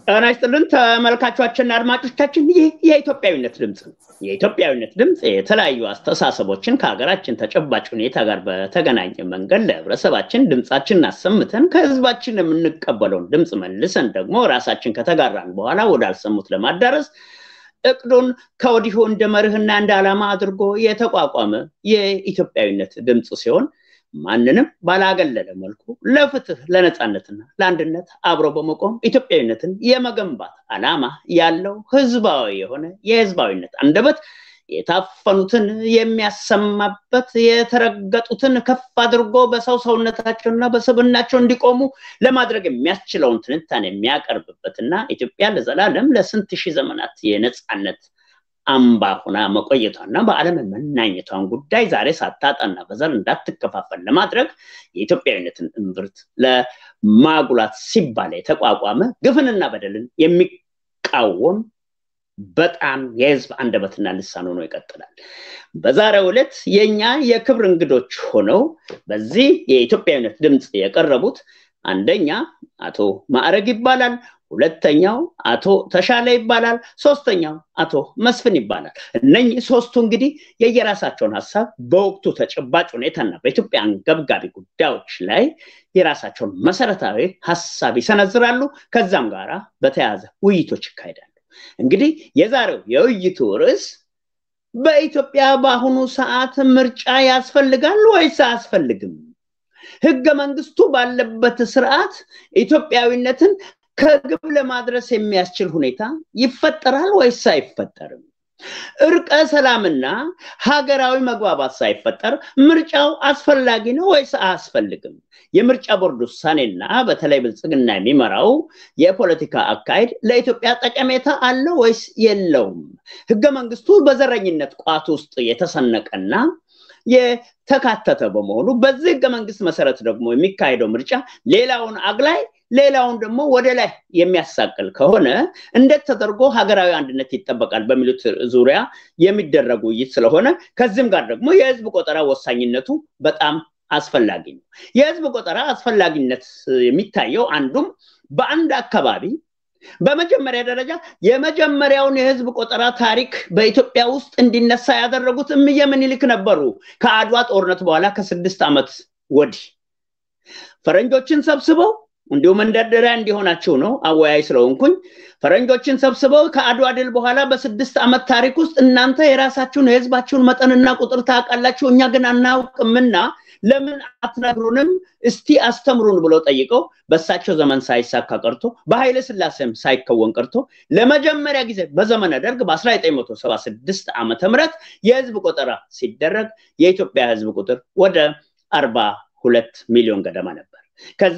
ጤና ይስጥልን ተመልካቾችና አድማጮቻችን፣ ይህ የኢትዮጵያዊነት ድምፅ ነው። የኢትዮጵያዊነት ድምፅ የተለያዩ አስተሳሰቦችን ከሀገራችን ተጨባጭ ሁኔታ ጋር በተገናኘ መንገድ ለህብረተሰባችን ድምፃችንን አሰምተን ከህዝባችን የምንቀበለውን ድምፅ መልሰን ደግሞ ራሳችን ከተጋራን በኋላ ወዳልሰሙት ለማዳረስ እቅዱን ከወዲሁ እንደ መርህና እንደ ዓላማ አድርጎ የተቋቋመ የኢትዮጵያዊነት ድምፅ ሲሆን ማንንም ባላገለለ መልኩ ለፍትህ ለነፃነትና ለአንድነት አብሮ በመቆም ኢትዮጵያዊነትን የመገንባት ዓላማ ያለው ህዝባዊ የሆነ የህዝባዊነት አንደበት የታፈኑትን የሚያሰማበት የተረገጡትን ከፍ አድርጎ በሰው ሰውነታቸውና በስብናቸው እንዲቆሙ ለማድረግ የሚያስችለውን ትንታኔ የሚያቀርብበትና ኢትዮጵያ ለዘላለም ለስንት ሺህ ዘመናት የነፃነት አምባ ሆና መቆየቷና በዓለም መናኘቷን ጉዳይ ዛሬ ሳታጣና በዘር እንዳትከፋፈል ለማድረግ የኢትዮጵያዊነትን እምብርት ለማጉላት ሲባል የተቋቋመ ግፍንና በደልን የሚቃወም በጣም የህዝብ አንደበትና ልሳን ሆኖ ይቀጥላል። በዛሬው ዕለት የእኛ የክብር እንግዶች ሆነው በዚህ የኢትዮጵያዊነት ድምፅ የቀረቡት አንደኛ አቶ ማዕረግ ይባላል። ሁለተኛው አቶ ተሻለ ይባላል። ሶስተኛው አቶ መስፍን ይባላል። እነኚህ ሶስቱ እንግዲህ የየራሳቸውን ሀሳብ በወቅቱ ተጨባጭ ሁኔታና በኢትዮጵያ አንገብጋቢ ጉዳዮች ላይ የራሳቸውን መሰረታዊ ሀሳብ ይሰነዝራሉ። ከዛም ጋራ በተያያዘ ውይይቶች ይካሄዳሉ። እንግዲህ የዛሬው የውይይቱ ርዕስ በኢትዮጵያ በአሁኑ ሰዓት ምርጫ ያስፈልጋል ወይስ አያስፈልግም? ህገ መንግስቱ ባለበት ስርዓት ኢትዮጵያዊነትን ከግብ ለማድረስ የሚያስችል ሁኔታ ይፈጠራል ወይስ አይፈጠርም? እርቀ ሰላምና ሀገራዊ መግባባት ሳይፈጠር ምርጫው አስፈላጊ ነው ወይስ አያስፈልግም? የምርጫ ቦርድ ውሳኔና በተለይ ብልጽግና የሚመራው የፖለቲካ አካሄድ ለኢትዮጵያ ጠቀሜታ አለው ወይስ የለውም? ህገ መንግስቱ በዘረኝነት ቋት ውስጥ የተሰነቀና የተካተተ በመሆኑ በዚህ ህገ መንግስት መሰረት ደግሞ የሚካሄደው ምርጫ ሌላውን አግላይ ሌላውን ደግሞ ወደ ላይ የሚያሳቅል ከሆነ እንዴት ተደርጎ ሀገራዊ አንድነት ይጠበቃል በሚሉት ዙሪያ የሚደረግ ውይይት ስለሆነ ከዚህም ጋር ደግሞ የህዝብ ቆጠራ ወሳኝነቱ በጣም አስፈላጊ ነው። የህዝብ ቆጠራ አስፈላጊነት የሚታየው አንዱም በአንድ አካባቢ በመጀመሪያ ደረጃ የመጀመሪያውን የህዝብ ቆጠራ ታሪክ በኢትዮጵያ ውስጥ እንዲነሳ ያደረጉት እምዬ ምኒልክ ነበሩ። ከአድዋ ጦርነት በኋላ ከስድስት ዓመት ወዲህ ፈረንጆችን ሰብስበው እንዲሁም መንደርደሪያ እንዲሆናቸው ነው አወያይ ስለሆንኩኝ ፈረንጆችን ሰብስበው ከአድዋ ድል በኋላ በስድስት ዓመት ታሪክ ውስጥ እናንተ የራሳችሁን የህዝባችሁን መጠንና ቁጥር ታውቃላችሁ፣ እኛ ግን አናውቅምና ለምን አትነግሩንም? እስቲ አስተምሩን ብለው ጠይቀው በእሳቸው ዘመን ሳይሳካ ቀርቶ በኃይለ ስላሴም ሳይከወን ቀርቶ ለመጀመሪያ ጊዜ በዘመነ ደርግ በ1976 ዓመተ ምህረት የህዝብ ቆጠራ ሲደረግ የኢትዮጵያ ህዝብ ቁጥር ወደ አርባ ሁለት ሚሊዮን ገደማ ነበር። ከዛ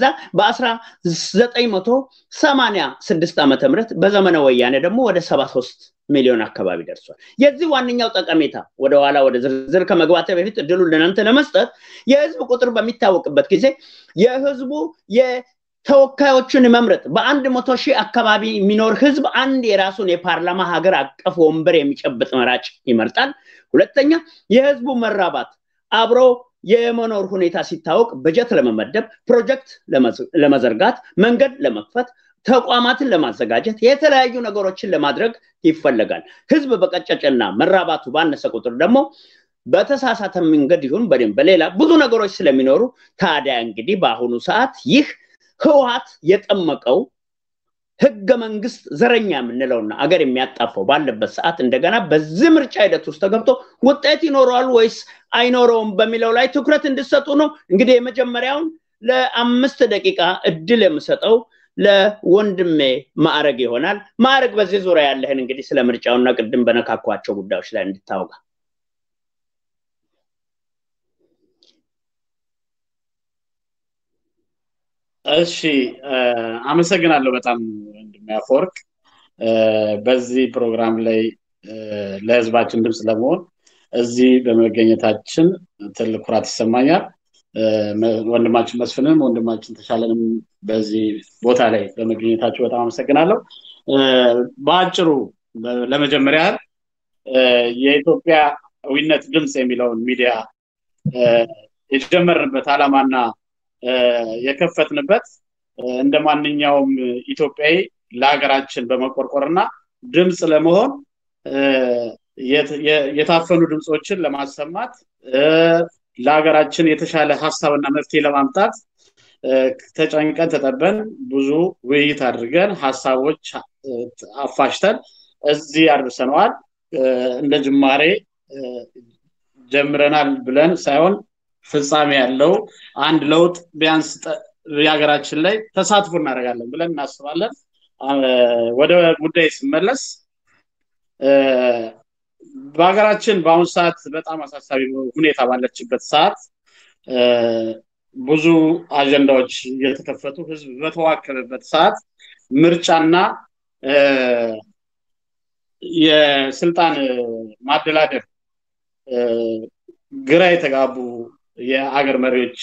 በ1986 ዓመተ ምህረት በዘመነ ወያኔ ደግሞ ወደ 73 ሚሊዮን አካባቢ ደርሷል። የዚህ ዋነኛው ጠቀሜታ ወደኋላ ወደ ዝርዝር ከመግባት በፊት እድሉን ለእናንተ ለመስጠት የህዝብ ቁጥር በሚታወቅበት ጊዜ የህዝቡ ተወካዮችን መምረጥ በአንድ መቶ ሺህ አካባቢ የሚኖር ህዝብ አንድ የራሱን የፓርላማ ሀገር አቀፍ ወንበር የሚጨብጥ መራጭ ይመርጣል። ሁለተኛ የህዝቡ መራባት አብሮ የመኖር ሁኔታ ሲታወቅ በጀት ለመመደብ፣ ፕሮጀክት ለመዘርጋት፣ መንገድ ለመክፈት፣ ተቋማትን ለማዘጋጀት፣ የተለያዩ ነገሮችን ለማድረግ ይፈለጋል። ህዝብ በቀጨጨና መራባቱ ባነሰ ቁጥር ደግሞ በተሳሳተ መንገድ ይሁን በደም በሌላ ብዙ ነገሮች ስለሚኖሩ ታዲያ እንግዲህ በአሁኑ ሰዓት ይህ ህወሀት የጠመቀው ህገ መንግስት ዘረኛ የምንለውና አገር የሚያጣፈው ባለበት ሰዓት እንደገና በዚህ ምርጫ ሂደት ውስጥ ተገብቶ ውጤት ይኖረዋል ወይስ አይኖረውም በሚለው ላይ ትኩረት እንድሰጡ ነው። እንግዲህ የመጀመሪያውን ለአምስት ደቂቃ እድል የምሰጠው ለወንድሜ ማዕረግ ይሆናል። ማዕረግ በዚህ ዙሪያ ያለህን እንግዲህ ስለ ምርጫውና ቅድም በነካኳቸው ጉዳዮች ላይ እንድታወጋ እሺ አመሰግናለሁ በጣም ወንድሜ አፈወርቅ በዚህ ፕሮግራም ላይ ለህዝባችን ድምፅ ለመሆን እዚህ በመገኘታችን ትልቅ ኩራት ይሰማኛል። ወንድማችን መስፍንም ወንድማችን ተሻለንም በዚህ ቦታ ላይ በመገኘታቸው በጣም አመሰግናለሁ። በአጭሩ ለመጀመሪያ ያህል የኢትዮጵያዊነት ድምፅ የሚለውን ሚዲያ የጀመርንበት ዓላማና የከፈትንበት እንደ ማንኛውም ኢትዮጵያዊ ለሀገራችን በመቆርቆርና ድምፅ ለመሆን የታፈኑ ድምፆችን ለማሰማት ለሀገራችን የተሻለ ሀሳብና መፍትሄ ለማምጣት ተጨንቀን ተጠበን ብዙ ውይይት አድርገን ሀሳቦች አፋሽተን እዚህ አድርሰነዋል። እንደ ጅማሬ ጀምረናል ብለን ሳይሆን ፍጻሜ ያለው አንድ ለውጥ ቢያንስ የሀገራችን ላይ ተሳትፎ እናደርጋለን ብለን እናስባለን። ወደ ጉዳይ ስመለስ በሀገራችን በአሁኑ ሰዓት በጣም አሳሳቢ ሁኔታ ባለችበት ሰዓት ብዙ አጀንዳዎች እየተከፈቱ ህዝብ በተዋከበበት ሰዓት ምርጫና የስልጣን ማደላደር ግራ የተጋቡ የአገር መሪዎች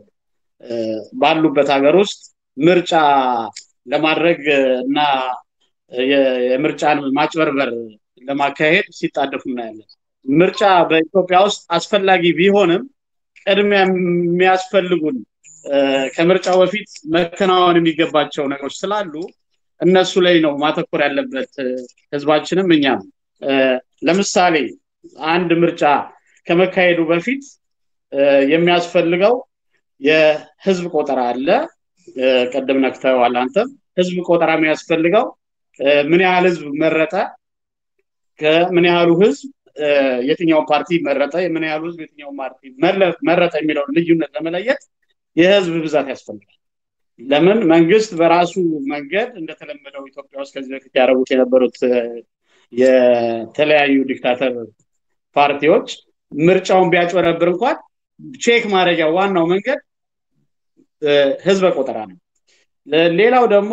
ባሉበት ሀገር ውስጥ ምርጫ ለማድረግ እና የምርጫን ማጭበርበር ለማካሄድ ሲጣደፉ እናያለን። ምርጫ በኢትዮጵያ ውስጥ አስፈላጊ ቢሆንም ቅድሚያ የሚያስፈልጉን ከምርጫው በፊት መከናወን የሚገባቸው ነገሮች ስላሉ እነሱ ላይ ነው ማተኮር ያለበት ህዝባችንም እኛም። ለምሳሌ አንድ ምርጫ ከመካሄዱ በፊት የሚያስፈልገው የህዝብ ቆጠራ አለ። ቀደም ነክተዋል አንተም። ህዝብ ቆጠራ የሚያስፈልገው ምን ያህል ህዝብ መረጠ፣ ከምን ያህሉ ህዝብ የትኛውን ፓርቲ መረጠ፣ ምን ያህሉ ህዝብ የትኛውን ፓርቲ መረጠ የሚለውን ልዩነት ለመለየት የህዝብ ብዛት ያስፈልጋል። ለምን መንግስት በራሱ መንገድ እንደተለመደው ኢትዮጵያ ውስጥ ከዚህ በፊት ያደረጉት የነበሩት የተለያዩ ዲክታተር ፓርቲዎች ምርጫውን ቢያጭበረብር እንኳን ቼክ ማድረጊያ ዋናው መንገድ ህዝበ ቆጠራ ነው። ሌላው ደግሞ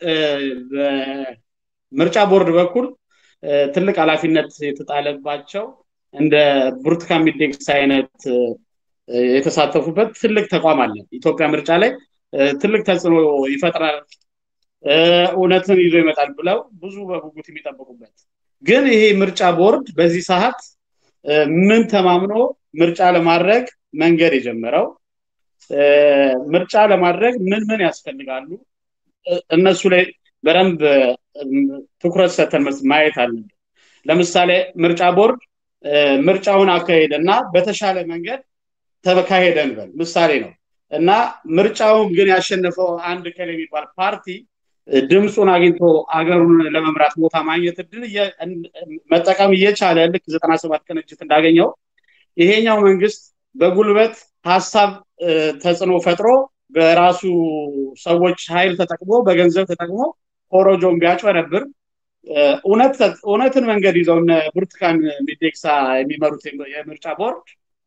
በምርጫ ቦርድ በኩል ትልቅ ኃላፊነት የተጣለባቸው እንደ ብርቱካን ሚደቅሳ አይነት የተሳተፉበት ትልቅ ተቋም አለ። ኢትዮጵያ ምርጫ ላይ ትልቅ ተጽዕኖ ይፈጥራል፣ እውነትን ይዞ ይመጣል ብለው ብዙ በጉጉት የሚጠብቁበት ግን ይሄ ምርጫ ቦርድ በዚህ ሰዓት ምን ተማምኖ ምርጫ ለማድረግ መንገድ የጀመረው ምርጫ ለማድረግ ምን ምን ያስፈልጋሉ እነሱ ላይ በደንብ ትኩረት ሰተን ማየት አለብን። ለምሳሌ ምርጫ ቦርድ ምርጫውን አካሄደ እና በተሻለ መንገድ ተካሄደ እንበል ምሳሌ ነው እና ምርጫውን ግን ያሸነፈው አንድ ከል የሚባል ፓርቲ ድምፁን አግኝቶ አገሩን ለመምራት ቦታ ማግኘት እድል መጠቀም እየቻለ ልክ ዘጠና ሰባት ቅንጅት እንዳገኘው ይሄኛው መንግስት በጉልበት ሀሳብ ተጽዕኖ ፈጥሮ በራሱ ሰዎች ኃይል ተጠቅሞ በገንዘብ ተጠቅሞ ኮሮጆን ቢያጭበረብር እውነትን መንገድ ይዘው እነ ብርቱካን ሚደቅሳ የሚመሩት የምርጫ ቦርድ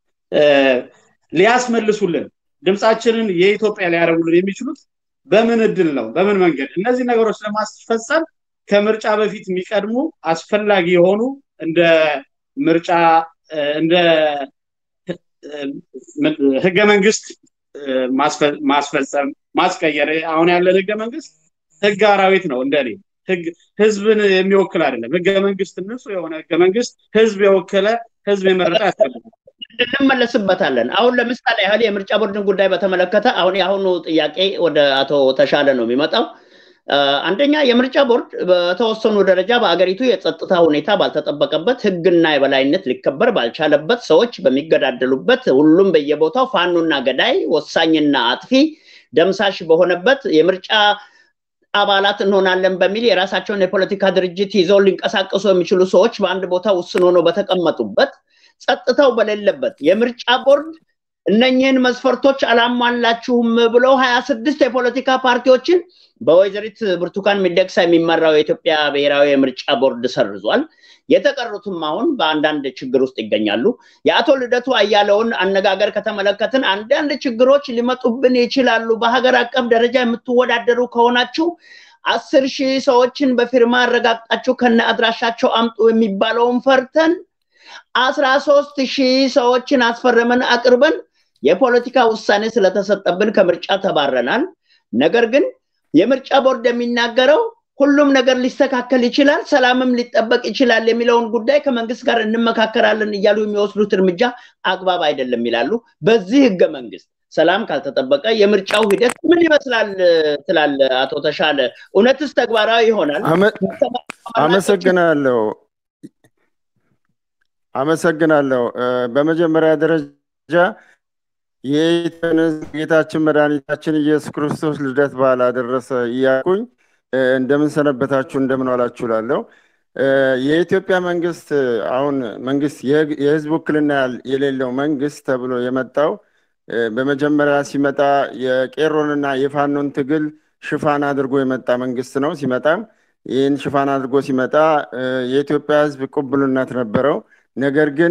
ሊያስመልሱልን ድምፃችንን የኢትዮጵያ ሊያደርጉልን የሚችሉት በምን እድል ነው? በምን መንገድ? እነዚህ ነገሮች ለማስፈጸም ከምርጫ በፊት የሚቀድሙ አስፈላጊ የሆኑ እንደ ምርጫ እንደ ህገ መንግስት ማስፈጸም ማስቀየር አሁን ያለን ህገ መንግስት ህግ አራዊት ነው እንደኔ ህዝብን የሚወክል አይደለም ህገ መንግስት ንጹህ የሆነ ህገ መንግስት ህዝብ የወከለ ህዝብ የመረጠ ያስፈልጋል እንመለስበታለን አሁን ለምሳሌ ያህል የምርጫ ቦርድን ጉዳይ በተመለከተ አሁን የአሁኑ ጥያቄ ወደ አቶ ተሻለ ነው የሚመጣው አንደኛ የምርጫ ቦርድ በተወሰኑ ደረጃ በአገሪቱ የጸጥታ ሁኔታ ባልተጠበቀበት ህግና የበላይነት ሊከበር ባልቻለበት ሰዎች በሚገዳደሉበት ሁሉም በየቦታው ፋኖና ገዳይ ወሳኝና አጥፊ ደምሳሽ በሆነበት የምርጫ አባላት እንሆናለን በሚል የራሳቸውን የፖለቲካ ድርጅት ይዘው ሊንቀሳቀሱ የሚችሉ ሰዎች በአንድ ቦታ ውስን ሆነው በተቀመጡበት ጸጥታው በሌለበት የምርጫ ቦርድ እነኚህን መስፈርቶች አላሟላችሁም ብለው ሀያ ስድስት የፖለቲካ ፓርቲዎችን በወይዘሪት ብርቱካን ሚደቅሳ የሚመራው የኢትዮጵያ ብሔራዊ የምርጫ ቦርድ ሰርዟል። የተቀሩትም አሁን በአንዳንድ ችግር ውስጥ ይገኛሉ። የአቶ ልደቱ አያለውን አነጋገር ከተመለከትን አንዳንድ ችግሮች ሊመጡብን ይችላሉ። በሀገር አቀፍ ደረጃ የምትወዳደሩ ከሆናችሁ አስር ሺህ ሰዎችን በፊርማ አረጋግጣችሁ ከነ አድራሻቸው አምጡ የሚባለውን ፈርተን አስራ ሶስት ሺህ ሰዎችን አስፈረመን አቅርበን የፖለቲካ ውሳኔ ስለተሰጠብን ከምርጫ ተባረናል። ነገር ግን የምርጫ ቦርድ የሚናገረው ሁሉም ነገር ሊስተካከል ይችላል፣ ሰላምም ሊጠበቅ ይችላል የሚለውን ጉዳይ ከመንግስት ጋር እንመካከራለን እያሉ የሚወስዱት እርምጃ አግባብ አይደለም ይላሉ። በዚህ ህገ መንግስት ሰላም ካልተጠበቀ የምርጫው ሂደት ምን ይመስላል ትላለ አቶ ተሻለ? እውነትስ ተግባራዊ ይሆናል? አመሰግናለሁ። አመሰግናለሁ። በመጀመሪያ ደረጃ ጌታችን መድኃኒታችን ኢየሱስ ክርስቶስ ልደት በዓል አደረሰ እያልኩኝ እንደምን ሰነበታችሁ እንደምን ዋላችሁ እላለሁ። የኢትዮጵያ መንግስት አሁን መንግስት የህዝብ ውክልና የሌለው መንግስት ተብሎ የመጣው በመጀመሪያ ሲመጣ የቄሮንና የፋኖን ትግል ሽፋን አድርጎ የመጣ መንግስት ነው። ሲመጣም ይህን ሽፋን አድርጎ ሲመጣ የኢትዮጵያ ህዝብ ቅቡልነት ነበረው። ነገር ግን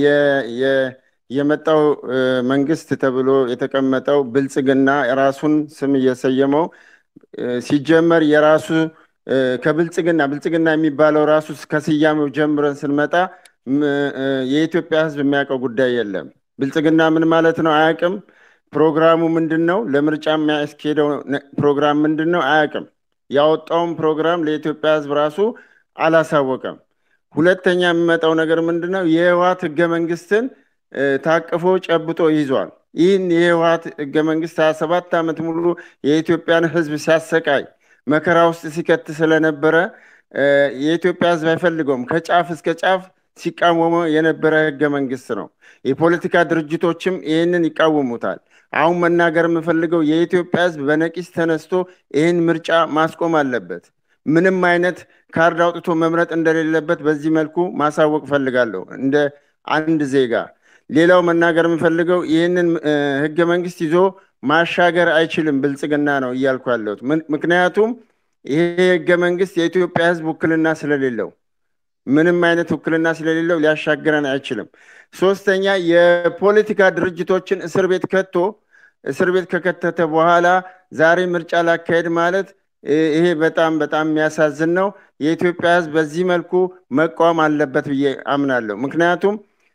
የመጣው መንግስት ተብሎ የተቀመጠው ብልጽግና የራሱን ስም እየሰየመው ሲጀመር የራሱ ከብልጽግና ብልጽግና የሚባለው ራሱ ከስያሜው ጀምረን ስንመጣ የኢትዮጵያ ህዝብ የሚያውቀው ጉዳይ የለም። ብልጽግና ምን ማለት ነው አያውቅም። ፕሮግራሙ ምንድን ነው? ለምርጫ የሚያስኬደው ፕሮግራም ምንድን ነው አያውቅም። ያወጣውን ፕሮግራም ለኢትዮጵያ ህዝብ ራሱ አላሳወቀም። ሁለተኛ የሚመጣው ነገር ምንድን ነው? የህወሓት ህገ መንግስትን ታቅፎ ጨብጦ ይዟል። ይህን የህወሓት ህገ መንግስት ሀያ ሰባት ዓመት ሙሉ የኢትዮጵያን ህዝብ ሲያሰቃይ መከራ ውስጥ ሲከት ስለነበረ የኢትዮጵያ ህዝብ አይፈልገውም። ከጫፍ እስከ ጫፍ ሲቃወመው የነበረ ህገ መንግስት ነው። የፖለቲካ ድርጅቶችም ይህንን ይቃወሙታል። አሁን መናገር የምፈልገው የኢትዮጵያ ህዝብ በነቂስ ተነስቶ ይህን ምርጫ ማስቆም አለበት። ምንም አይነት ካርድ አውጥቶ መምረጥ እንደሌለበት በዚህ መልኩ ማሳወቅ ፈልጋለሁ እንደ አንድ ዜጋ። ሌላው መናገር የምፈልገው ይህንን ህገ መንግስት ይዞ ማሻገር አይችልም ብልጽግና ነው እያልኩ ያለሁት። ምክንያቱም ይሄ ህገ መንግስት የኢትዮጵያ ህዝብ ውክልና ስለሌለው ምንም አይነት ውክልና ስለሌለው ሊያሻግረን አይችልም። ሶስተኛ የፖለቲካ ድርጅቶችን እስር ቤት ከቶ እስር ቤት ከከተተ በኋላ ዛሬ ምርጫ ላካሄድ ማለት ይሄ በጣም በጣም የሚያሳዝን ነው። የኢትዮጵያ ህዝብ በዚህ መልኩ መቃወም አለበት ብዬ አምናለሁ። ምክንያቱም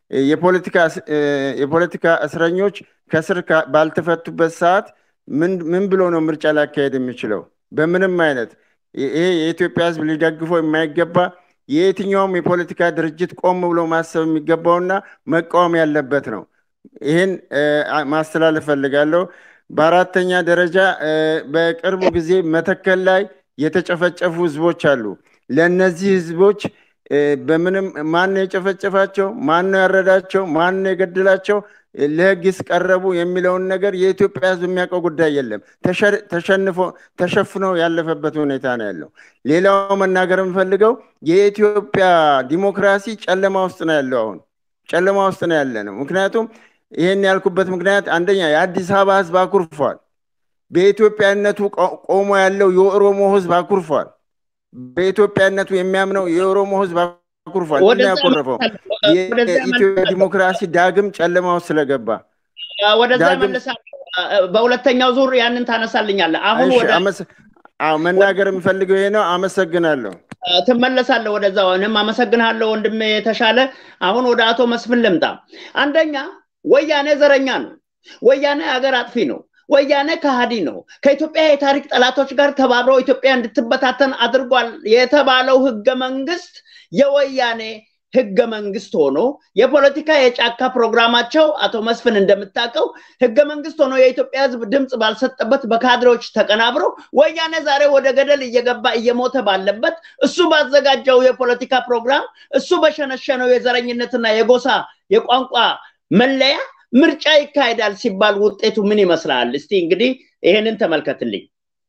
የፖለቲካ እስረኞች ከስር ባልተፈቱበት ሰዓት ምን ብሎ ነው ምርጫ ላካሄድ የሚችለው? በምንም አይነት ይሄ የኢትዮጵያ ህዝብ ሊደግፈው የማይገባ የየትኛውም የፖለቲካ ድርጅት ቆም ብሎ ማሰብ የሚገባውና መቃወም ያለበት ነው። ይህን ማስተላለፍ ፈልጋለሁ። በአራተኛ ደረጃ በቅርቡ ጊዜ መተከል ላይ የተጨፈጨፉ ህዝቦች አሉ። ለእነዚህ ህዝቦች በምንም ማን ነው የጨፈጨፋቸው? ማን ነው ያረዳቸው? ማን ነው የገደላቸው? ለህግስ ቀረቡ የሚለውን ነገር የኢትዮጵያ ህዝብ የሚያውቀው ጉዳይ የለም። ተሸንፎ ተሸፍኖ ያለፈበት ሁኔታ ነው ያለው። ሌላው መናገር የምፈልገው የኢትዮጵያ ዲሞክራሲ ጨለማ ውስጥ ነው ያለው። አሁን ጨለማ ውስጥ ነው ያለ ነው። ምክንያቱም ይህን ያልኩበት ምክንያት አንደኛ የአዲስ አበባ ህዝብ አኩርፏል። በኢትዮጵያነቱ ቆሞ ያለው የኦሮሞ ህዝብ አኩርፏል። በኢትዮጵያነቱ የሚያምነው የኦሮሞ ህዝብ አኩርፏል። ያኮረፈው የኢትዮጵያ ዲሞክራሲ ዳግም ጨለማ ውስጥ ስለገባ ወደዛ መልሳለሁ። በሁለተኛው ዙር ያንን ታነሳልኛለህ። አሁን ወደ መናገር የምፈልገው ይሄ ነው። አመሰግናለሁ። ትመለሳለህ ወደዛ። እኔም አመሰግንሃለሁ ወንድሜ የተሻለ። አሁን ወደ አቶ መስፍን ልምጣ። አንደኛ ወያኔ ዘረኛ ነው። ወያኔ ሀገር አጥፊ ነው። ወያኔ ከሃዲ ነው። ከኢትዮጵያ የታሪክ ጠላቶች ጋር ተባብረው ኢትዮጵያ እንድትበታተን አድርጓል የተባለው ህገ መንግስት የወያኔ ህገ መንግስት ሆኖ የፖለቲካ የጫካ ፕሮግራማቸው አቶ መስፍን እንደምታውቀው ህገ መንግስት ሆኖ የኢትዮጵያ ህዝብ ድምፅ ባልሰጠበት በካድሬዎች ተቀናብረው ወያኔ ዛሬ ወደ ገደል እየገባ እየሞተ ባለበት እሱ ባዘጋጀው የፖለቲካ ፕሮግራም እሱ በሸነሸነው የዘረኝነትና የጎሳ የቋንቋ መለያ ምርጫ ይካሄዳል ሲባል ውጤቱ ምን ይመስላል? እስቲ እንግዲህ ይሄንን ተመልከትልኝ።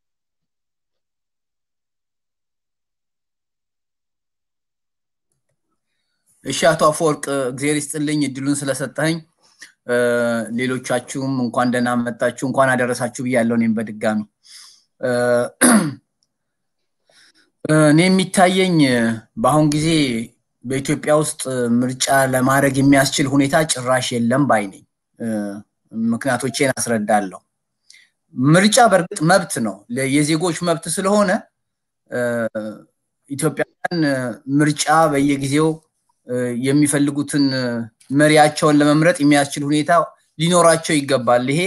እሺ አቶ አፈወርቅ እግዜር ይስጥልኝ እድሉን ስለሰጠኸኝ። ሌሎቻችሁም እንኳን ደህና መጣችሁ እንኳን አደረሳችሁ ብያለሁ። እኔም በድጋሚ እኔ የሚታየኝ በአሁን ጊዜ በኢትዮጵያ ውስጥ ምርጫ ለማድረግ የሚያስችል ሁኔታ ጭራሽ የለም ባይ ነኝ። ምክንያቶቼን አስረዳለሁ። ምርጫ በእርግጥ መብት ነው፣ የዜጎች መብት ስለሆነ ኢትዮጵያውያን ምርጫ በየጊዜው የሚፈልጉትን መሪያቸውን ለመምረጥ የሚያስችል ሁኔታ ሊኖራቸው ይገባል። ይሄ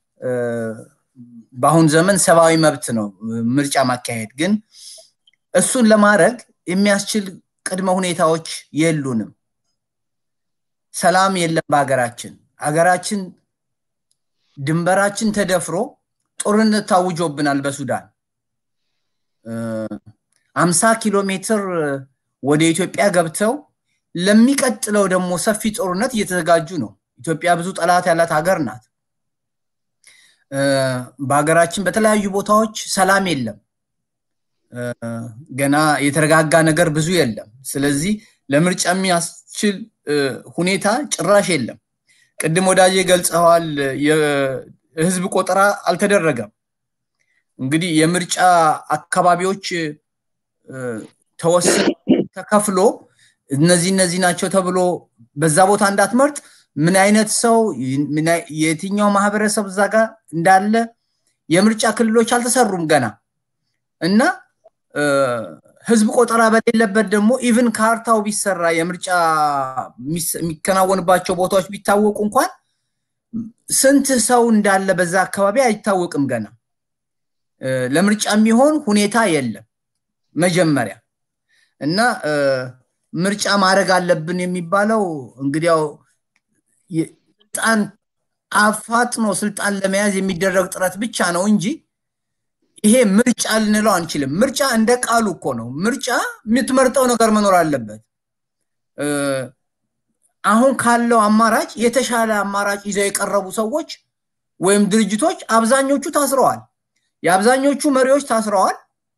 በአሁን ዘመን ሰብአዊ መብት ነው ምርጫ ማካሄድ። ግን እሱን ለማድረግ የሚያስችል ቅድመ ሁኔታዎች የሉንም። ሰላም የለም በሀገራችን። ሀገራችን ድንበራችን ተደፍሮ ጦርነት ታውጆብናል በሱዳን አምሳ ኪሎ ሜትር ወደ ኢትዮጵያ ገብተው ለሚቀጥለው ደግሞ ሰፊ ጦርነት እየተዘጋጁ ነው። ኢትዮጵያ ብዙ ጠላት ያላት ሀገር ናት። በሀገራችን በተለያዩ ቦታዎች ሰላም የለም። ገና የተረጋጋ ነገር ብዙ የለም። ስለዚህ ለምርጫ የሚያስችል ሁኔታ ጭራሽ የለም። ቅድም ወዳጄ ገልጸዋል። የህዝብ ቆጠራ አልተደረገም። እንግዲህ የምርጫ አካባቢዎች ተወስኖ ተከፍሎ እነዚህ እነዚህ ናቸው ተብሎ በዛ ቦታ እንዳትመርጥ ምን አይነት ሰው የትኛው ማህበረሰብ እዛ ጋር እንዳለ የምርጫ ክልሎች አልተሰሩም ገና እና ህዝብ ቆጠራ በሌለበት ደግሞ ኢቭን ካርታው ቢሰራ የምርጫ የሚከናወንባቸው ቦታዎች ቢታወቁ እንኳን ስንት ሰው እንዳለ በዛ አካባቢ አይታወቅም ገና ለምርጫ የሚሆን ሁኔታ የለም መጀመሪያ እና ምርጫ ማድረግ አለብን የሚባለው እንግዲያው ስልጣን አፋጥኖ ስልጣን ለመያዝ የሚደረግ ጥረት ብቻ ነው እንጂ ይሄ ምርጫ ልንለው አንችልም። ምርጫ እንደ ቃሉ እኮ ነው። ምርጫ የምትመርጠው ነገር መኖር አለበት። አሁን ካለው አማራጭ የተሻለ አማራጭ ይዘው የቀረቡ ሰዎች ወይም ድርጅቶች አብዛኞቹ ታስረዋል። የአብዛኞቹ መሪዎች ታስረዋል።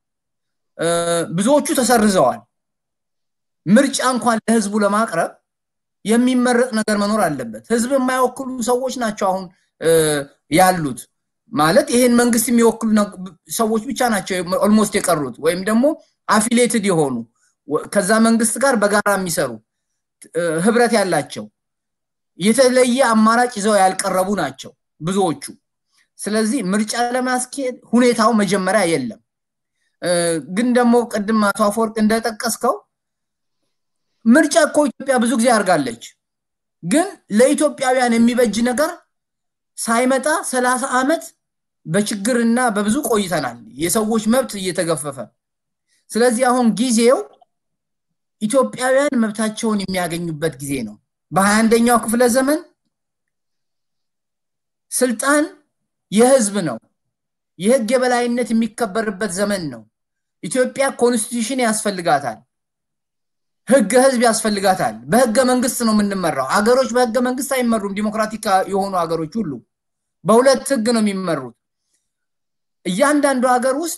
ብዙዎቹ ተሰርዘዋል። ምርጫ እንኳን ለህዝቡ ለማቅረብ የሚመረጥ ነገር መኖር አለበት። ህዝብ የማይወክሉ ሰዎች ናቸው አሁን ያሉት። ማለት ይሄን መንግስት የሚወክሉ ሰዎች ብቻ ናቸው ኦልሞስት የቀሩት ወይም ደግሞ አፊሌትድ የሆኑ ከዛ መንግስት ጋር በጋራ የሚሰሩ ህብረት ያላቸው የተለየ አማራጭ ይዘው ያልቀረቡ ናቸው ብዙዎቹ። ስለዚህ ምርጫ ለማስኬድ ሁኔታው መጀመሪያ የለም። ግን ደግሞ ቅድም አቶ አፈወርቅ እንደጠቀስከው ምርጫ እኮ ኢትዮጵያ ብዙ ጊዜ አድርጋለች። ግን ለኢትዮጵያውያን የሚበጅ ነገር ሳይመጣ ሰላሳ ዓመት በችግርና በብዙ ቆይተናል። የሰዎች መብት እየተገፈፈ ስለዚህ አሁን ጊዜው ኢትዮጵያውያን መብታቸውን የሚያገኙበት ጊዜ ነው። በሀያ አንደኛው ክፍለ ዘመን ስልጣን የህዝብ ነው። የህግ የበላይነት የሚከበርበት ዘመን ነው። ኢትዮጵያ ኮንስቲቱሽን ያስፈልጋታል። ህገ ህዝብ ያስፈልጋታል። በህገ መንግስት ነው የምንመራው። አገሮች በህገ መንግስት አይመሩም። ዲሞክራቲክ የሆኑ ሀገሮች ሁሉ በሁለት ህግ ነው የሚመሩት። እያንዳንዱ ሀገር ውስጥ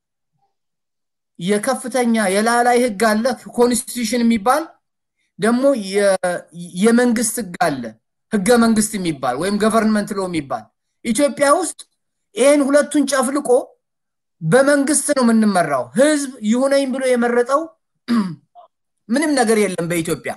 የከፍተኛ የላላይ ህግ አለ፣ ኮንስቲቱሽን የሚባል ደግሞ የመንግስት ህግ አለ፣ ህገ መንግስት የሚባል ወይም ገቨርንመንት ሎ የሚባል ኢትዮጵያ ውስጥ ይህን ሁለቱን ጨፍልቆ በመንግስት ነው የምንመራው። ህዝብ ይሁነኝ ብሎ የመረጠው ምንም ነገር የለም በኢትዮጵያ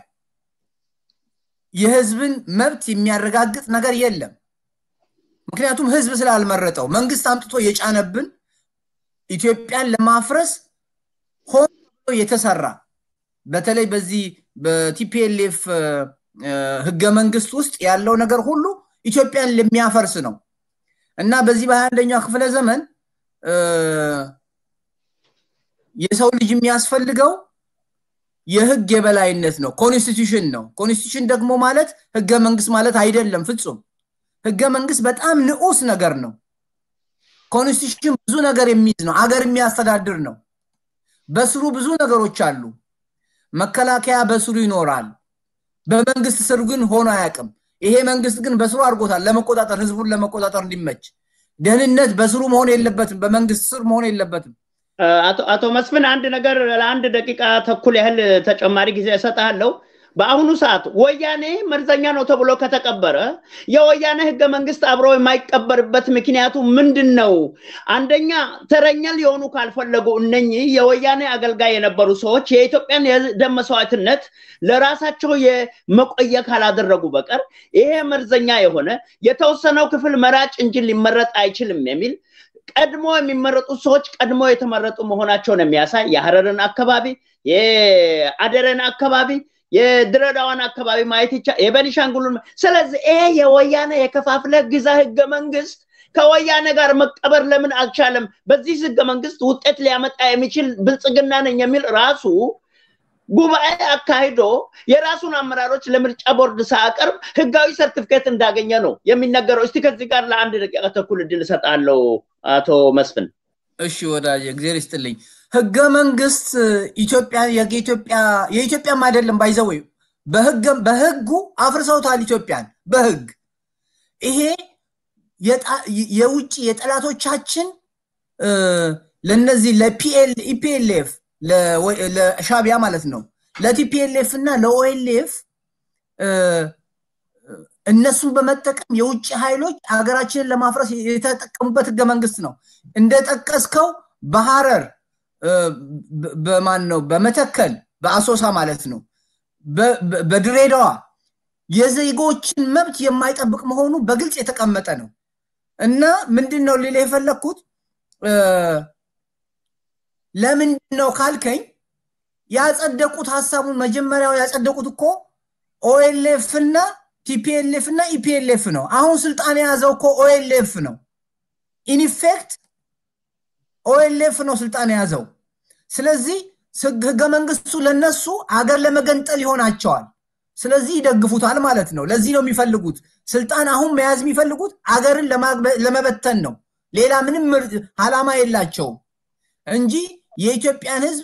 የህዝብን መብት የሚያረጋግጥ ነገር የለም። ምክንያቱም ህዝብ ስላልመረጠው መንግስት አምጥቶ የጫነብን ኢትዮጵያን ለማፍረስ ሆን ብሎ የተሰራ በተለይ በዚህ በቲፒኤልኤፍ ህገ መንግስት ውስጥ ያለው ነገር ሁሉ ኢትዮጵያን ለሚያፈርስ ነው እና በዚህ በሀያ አንደኛው ክፍለ ዘመን የሰው ልጅ የሚያስፈልገው የህግ የበላይነት ነው። ኮንስቲቱሽን ነው። ኮንስቲቱሽን ደግሞ ማለት ህገ መንግስት ማለት አይደለም ፍጹም። ህገ መንግስት በጣም ንዑስ ነገር ነው። ኮንስቲቱሽን ብዙ ነገር የሚይዝ ነው። አገር የሚያስተዳድር ነው። በስሩ ብዙ ነገሮች አሉ። መከላከያ በስሩ ይኖራል። በመንግስት ስር ግን ሆኖ አያውቅም። ይሄ መንግስት ግን በስሩ አድርጎታል ለመቆጣጠር ህዝቡን ለመቆጣጠር እንዲመች። ደህንነት በስሩ መሆን የለበትም፣ በመንግስት ስር መሆን የለበትም። አቶ መስፍን አንድ ነገር ለአንድ ደቂቃ ተኩል ያህል ተጨማሪ ጊዜ እሰጥሃለሁ። በአሁኑ ሰዓት ወያኔ መርዘኛ ነው ተብሎ ከተቀበረ የወያኔ ህገ መንግስት አብሮ የማይቀበርበት ምክንያቱ ምንድን ነው? አንደኛ ተረኛ ሊሆኑ ካልፈለጉ እነኚህ የወያኔ አገልጋይ የነበሩ ሰዎች የኢትዮጵያን የደም መስዋዕትነት ለራሳቸው የመቆየ ካላደረጉ በቀር ይሄ መርዘኛ የሆነ የተወሰነው ክፍል መራጭ እንጂ ሊመረጥ አይችልም የሚል ቀድሞ የሚመረጡት ሰዎች ቀድሞ የተመረጡ መሆናቸውን የሚያሳይ የሀረርን አካባቢ የአደረን አካባቢ የድሬዳዋን አካባቢ ማየት ይቻ የበኒሻንጉሉን ስለዚህ ይሄ የወያኔ የከፋፍለ ግዛ ህገ መንግስት ከወያኔ ጋር መቀበር ለምን አልቻለም? በዚህ ህገ መንግስት ውጤት ሊያመጣ የሚችል ብልጽግና ነኝ የሚል ራሱ ጉባኤ አካሂዶ የራሱን አመራሮች ለምርጫ ቦርድ ሳያቀርብ ህጋዊ ሰርቲፊኬት እንዳገኘ ነው የሚነገረው። እስቲ ከዚህ ጋር ለአንድ ደቂቃ ተኩል እድል እሰጣለሁ አቶ መስፍን። እሺ ወዳጅ እግዜር ይስጥልኝ። ህገ መንግስት ኢትዮጵያ የኢትዮጵያ የኢትዮጵያም አይደለም ባይዘወይ በህጉ አፍርሰውታል ኢትዮጵያን በህግ ይሄ የውጭ የጠላቶቻችን ለነዚህ ለፒኤል ኢፒኤልኤፍ ለሻቢያ ማለት ነው ለቲፒኤልኤፍ እና ለኦኤልኤፍ እነሱን በመጠቀም የውጭ ኃይሎች ሀገራችንን ለማፍረስ የተጠቀሙበት ህገ መንግስት ነው። እንደጠቀስከው በሐረር በማን ነው በመተከል በአሶሳ ማለት ነው በድሬዳዋ የዜጎችን መብት የማይጠብቅ መሆኑ በግልጽ የተቀመጠ ነው እና ምንድን ነው ሌላ የፈለግኩት ለምንድን ነው ካልከኝ ያጸደቁት ሀሳቡን መጀመሪያው ያጸደቁት እኮ ኦኤልኤፍ እና ቲፒኤልኤፍ እና ኢፒኤልኤፍ ነው። አሁን ስልጣን የያዘው እኮ ኦኤልኤፍ ነው። ኢንፌክት ኦኤልኤፍ ነው ስልጣን የያዘው። ስለዚህ ህገ መንግስቱ ለነሱ አገር ለመገንጠል ይሆናቸዋል። ስለዚህ ይደግፉታል ማለት ነው። ለዚህ ነው የሚፈልጉት ስልጣን አሁን መያዝ የሚፈልጉት አገርን ለመበተን ነው። ሌላ ምንም አላማ የላቸውም እንጂ የኢትዮጵያን ህዝብ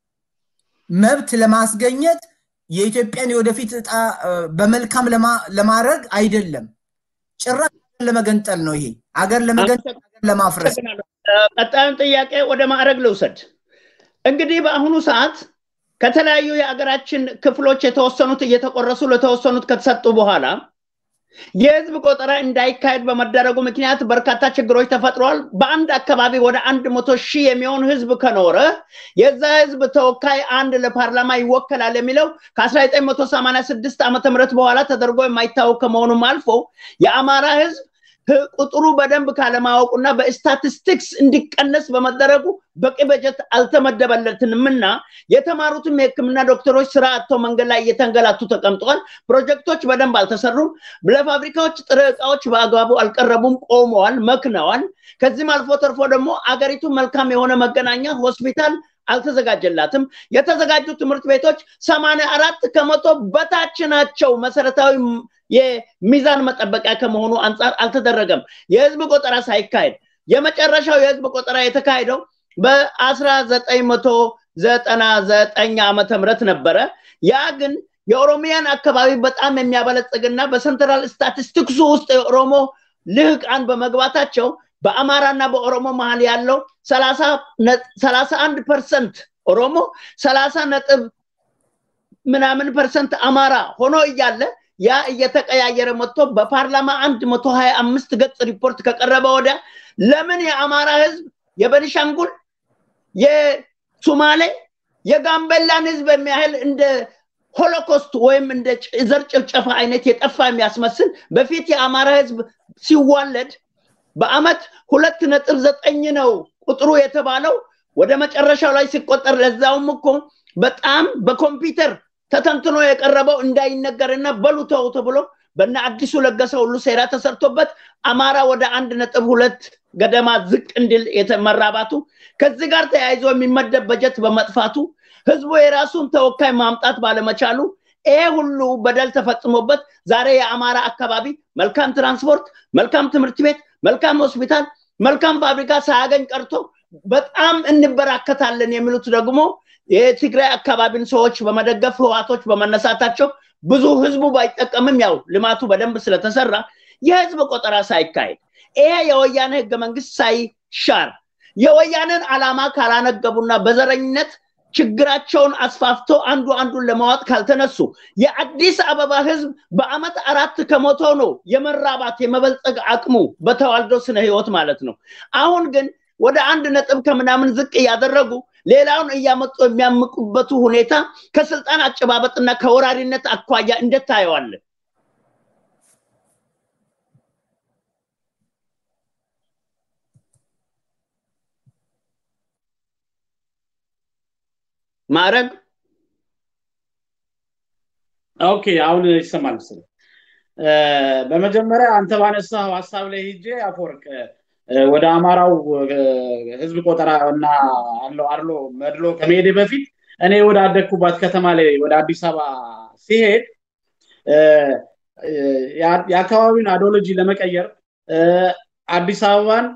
መብት ለማስገኘት የኢትዮጵያን የወደፊት እጣ በመልካም ለማድረግ አይደለም። ጭራሽ ለመገንጠል ነው። ይሄ አገር ለመገንጠል አገር ለማፍረስ። ቀጣዩን ጥያቄ ወደ ማዕረግ ልውሰድ። እንግዲህ በአሁኑ ሰዓት ከተለያዩ የአገራችን ክፍሎች የተወሰኑት እየተቆረሱ ለተወሰኑት ከተሰጡ በኋላ የህዝብ ቆጠራ እንዳይካሄድ በመደረጉ ምክንያት በርካታ ችግሮች ተፈጥረዋል። በአንድ አካባቢ ወደ አንድ መቶ ሺህ የሚሆን ህዝብ ከኖረ የዛ ህዝብ ተወካይ አንድ ለፓርላማ ይወከላል የሚለው ከ1986 ዓመተ ምህረት በኋላ ተደርጎ የማይታወቅ ከመሆኑም አልፎ የአማራ ህዝብ ቁጥሩ በደንብ ካለማወቁና በስታቲስቲክስ እንዲቀነስ በመደረጉ በቂ በጀት አልተመደበለትንም እና የተማሩትም የህክምና ዶክተሮች ስራ አጥተው መንገድ ላይ እየተንገላቱ ተቀምጠዋል። ፕሮጀክቶች በደንብ አልተሰሩም። ለፋብሪካዎች ጥሬ እቃዎች በአግባቡ አልቀረቡም፣ ቆመዋል፣ መክነዋል። ከዚህም አልፎ ተርፎ ደግሞ አገሪቱ መልካም የሆነ መገናኛ ሆስፒታል አልተዘጋጀላትም። የተዘጋጁ ትምህርት ቤቶች ሰማንያ አራት ከመቶ በታች ናቸው። መሰረታዊ የሚዛን መጠበቂያ ከመሆኑ አንጻር አልተደረገም። የህዝብ ቆጠራ ሳይካሄድ የመጨረሻው የህዝብ ቆጠራ የተካሄደው በአስራ ዘጠኝ መቶ ዘጠና ዘጠኝ ዓመተ ምህረት ነበረ። ያ ግን የኦሮሚያን አካባቢ በጣም የሚያበለጽግና በሰንትራል ስታቲስቲክሱ ውስጥ የኦሮሞ ልህቃን በመግባታቸው በአማራና በኦሮሞ መሀል ያለው ሰላሳ አንድ ፐርሰንት ኦሮሞ ሰላሳ ነጥብ ምናምን ፐርሰንት አማራ ሆኖ እያለ ያ እየተቀያየረ መጥቶ በፓርላማ አንድ መቶ ሀያ አምስት ገጽ ሪፖርት ከቀረበ ወዲያ ለምን የአማራ ህዝብ የበኒሻንጉል የሱማሌ የጋምቤላን ህዝብ የሚያህል እንደ ሆሎኮስት ወይም እንደ ዘር ጭፍጨፋ አይነት የጠፋ የሚያስመስል በፊት የአማራ ህዝብ ሲዋለድ በአመት ሁለት ነጥብ ዘጠኝ ነው ቁጥሩ የተባለው ወደ መጨረሻው ላይ ሲቆጠር ለዛውም እኮ በጣም በኮምፒውተር ተተንትኖ የቀረበው እንዳይነገርና በሉ ተው ተብሎ በነ አዲሱ ለገሰ ሁሉ ሴራ ተሰርቶበት አማራ ወደ አንድ ነጥብ ሁለት ገደማ ዝቅ እንዲል የተመራባቱ ከዚህ ጋር ተያይዞ የሚመደብ በጀት በመጥፋቱ ህዝቡ የራሱን ተወካይ ማምጣት ባለመቻሉ ይሄ ሁሉ በደል ተፈጽሞበት ዛሬ የአማራ አካባቢ መልካም ትራንስፖርት፣ መልካም ትምህርት ቤት፣ መልካም ሆስፒታል፣ መልካም ፋብሪካ ሳያገኝ ቀርቶ በጣም እንበራከታለን የሚሉት ደግሞ የትግራይ አካባቢን ሰዎች በመደገፍ ህዋቶች በመነሳታቸው ብዙ ህዝቡ ባይጠቀምም ያው ልማቱ በደንብ ስለተሰራ የህዝብ ቆጠራ ሳይካሄድ ይሄ የወያኔ ህገ መንግስት ሳይሻር የወያኔን አላማ ካላነገቡና በዘረኝነት ችግራቸውን አስፋፍቶ አንዱ አንዱን ለማዋጥ ካልተነሱ የአዲስ አበባ ህዝብ በአመት አራት ከመቶ ነው የመራባት የመበልጸግ አቅሙ በተዋልዶ ስነ ህይወት ማለት ነው። አሁን ግን ወደ አንድ ነጥብ ከምናምን ዝቅ እያደረጉ ሌላውን እያመጡ የሚያምቁበቱ ሁኔታ ከስልጣን አጨባበጥና ከወራሪነት አኳያ እንዴት ታየዋለን? ማዕረግ ኦኬ፣ አሁን ይሰማል መሰለኝ። በመጀመሪያ አንተ ባነሳው ሀሳብ ላይ ሂጄ አፈወርቅ ወደ አማራው ህዝብ ቆጠራ እና አለው አድሎ መድሎ ከመሄድ በፊት እኔ ወደ አደግኩባት ከተማ ላይ ወደ አዲስ አበባ ሲሄድ የአካባቢውን አዶሎጂ ለመቀየር አዲስ አበባን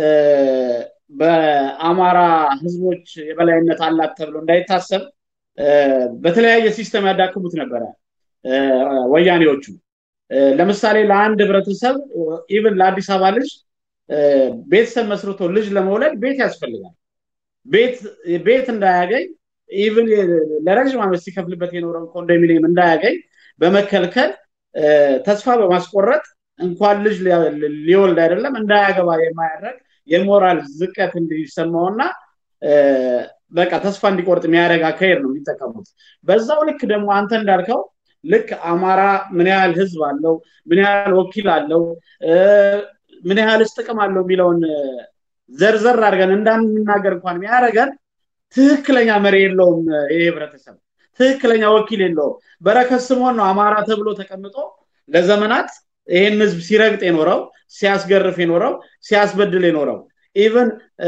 በአማራ ህዝቦች የበላይነት አላት ተብሎ እንዳይታሰብ በተለያየ ሲስተም ያዳክሙት ነበረ ወያኔዎቹ። ለምሳሌ ለአንድ ህብረተሰብ ኢቭን ለአዲስ አበባ ልጅ ቤተሰብ መስርቶ ልጅ ለመውለድ ቤት ያስፈልጋል። ቤት እንዳያገኝ ኢቭን ለረዥም ዓመት ሲከፍልበት የኖረውን ኮንዶሚኒየም እንዳያገኝ በመከልከል ተስፋ በማስቆረጥ እንኳን ልጅ ሊወልድ አይደለም እንዳያገባ የማያደርግ የሞራል ዝቀት እንዲሰማውና በቃ ተስፋ እንዲቆርጥ የሚያደርግ አካሄድ ነው የሚጠቀሙት። በዛው ልክ ደግሞ አንተ እንዳልከው ልክ አማራ ምን ያህል ህዝብ አለው፣ ምን ያህል ወኪል አለው፣ ምን ያህልስ ጥቅም አለው የሚለውን ዘርዘር አድርገን እንዳንናገር እንኳን የሚያደርገን ትክክለኛ መሪ የለውም። ይህ ህብረተሰብ ትክክለኛ ወኪል የለውም። በረከት ስምኦን ነው አማራ ተብሎ ተቀምጦ ለዘመናት ይህን ህዝብ ሲረግጥ የኖረው ሲያስገርፍ የኖረው ሲያስበድል የኖረው ኢቨን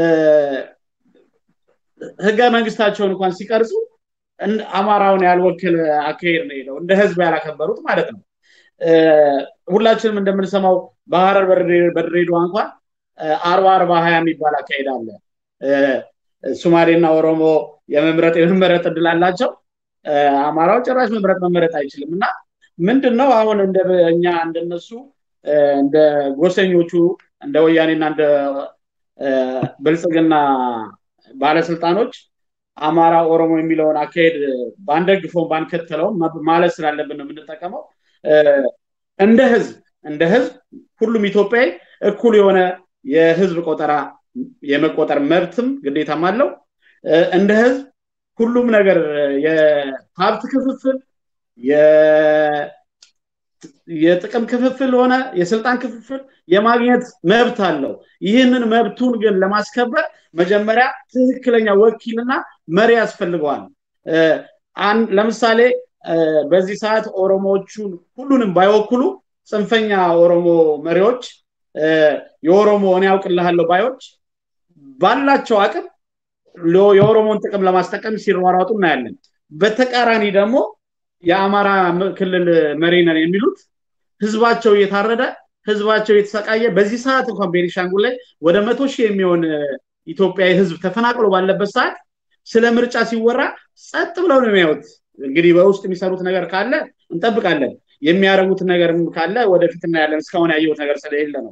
ህገ መንግስታቸውን እንኳን ሲቀርጹ አማራውን ያልወክል አካሄድ ነው ሄደው እንደ ህዝብ ያላከበሩት ማለት ነው። ሁላችንም እንደምንሰማው በሀረር በድሬዳዋ እንኳን አርባ አርባ ሀያ የሚባል አካሄድ አለ። ሱማሌና ኦሮሞ የመምረጥ የመመረጥ እድል አላቸው። አማራው ጭራሽ መምረጥ መመረጥ አይችልም እና ምንድን ነው አሁን እንደ እኛ እንደነሱ እንደ ጎሰኞቹ እንደ ወያኔና እንደ ብልጽግና ባለስልጣኖች አማራ ኦሮሞ የሚለውን አካሄድ ባንደግፈውም ባንከተለውም ማለት ስላለብን ነው የምንጠቀመው። እንደ ህዝብ እንደ ህዝብ ሁሉም ኢትዮጵያዊ እኩል የሆነ የህዝብ ቆጠራ የመቆጠር መብትም ግዴታም አለው። እንደ ህዝብ ሁሉም ነገር የሀብት ክፍፍል የጥቅም ክፍፍል ሆነ የስልጣን ክፍፍል የማግኘት መብት አለው። ይህንን መብቱን ግን ለማስከበር መጀመሪያ ትክክለኛ ወኪልና መሪ ያስፈልገዋል። ለምሳሌ በዚህ ሰዓት ኦሮሞዎቹን ሁሉንም ባይወክሉ ጽንፈኛ ኦሮሞ መሪዎች የኦሮሞ እኔ ያውቅልሃለሁ ባዮች ባላቸው አቅም የኦሮሞን ጥቅም ለማስጠቀም ሲሯሯጡ እናያለን። በተቃራኒ ደግሞ የአማራ ክልል መሪ ነን የሚሉት ህዝባቸው እየታረደ ህዝባቸው እየተሰቃየ በዚህ ሰዓት እንኳን ቤኒሻንጉል ላይ ወደ መቶ ሺህ የሚሆን ኢትዮጵያዊ ህዝብ ተፈናቅሎ ባለበት ሰዓት ስለ ምርጫ ሲወራ ጸጥ ብለው ነው የሚያዩት። እንግዲህ በውስጥ የሚሰሩት ነገር ካለ እንጠብቃለን። የሚያደርጉት ነገር ካለ ወደፊት እናያለን። እስካሁን ያየሁት ነገር ስለሌለ ነው።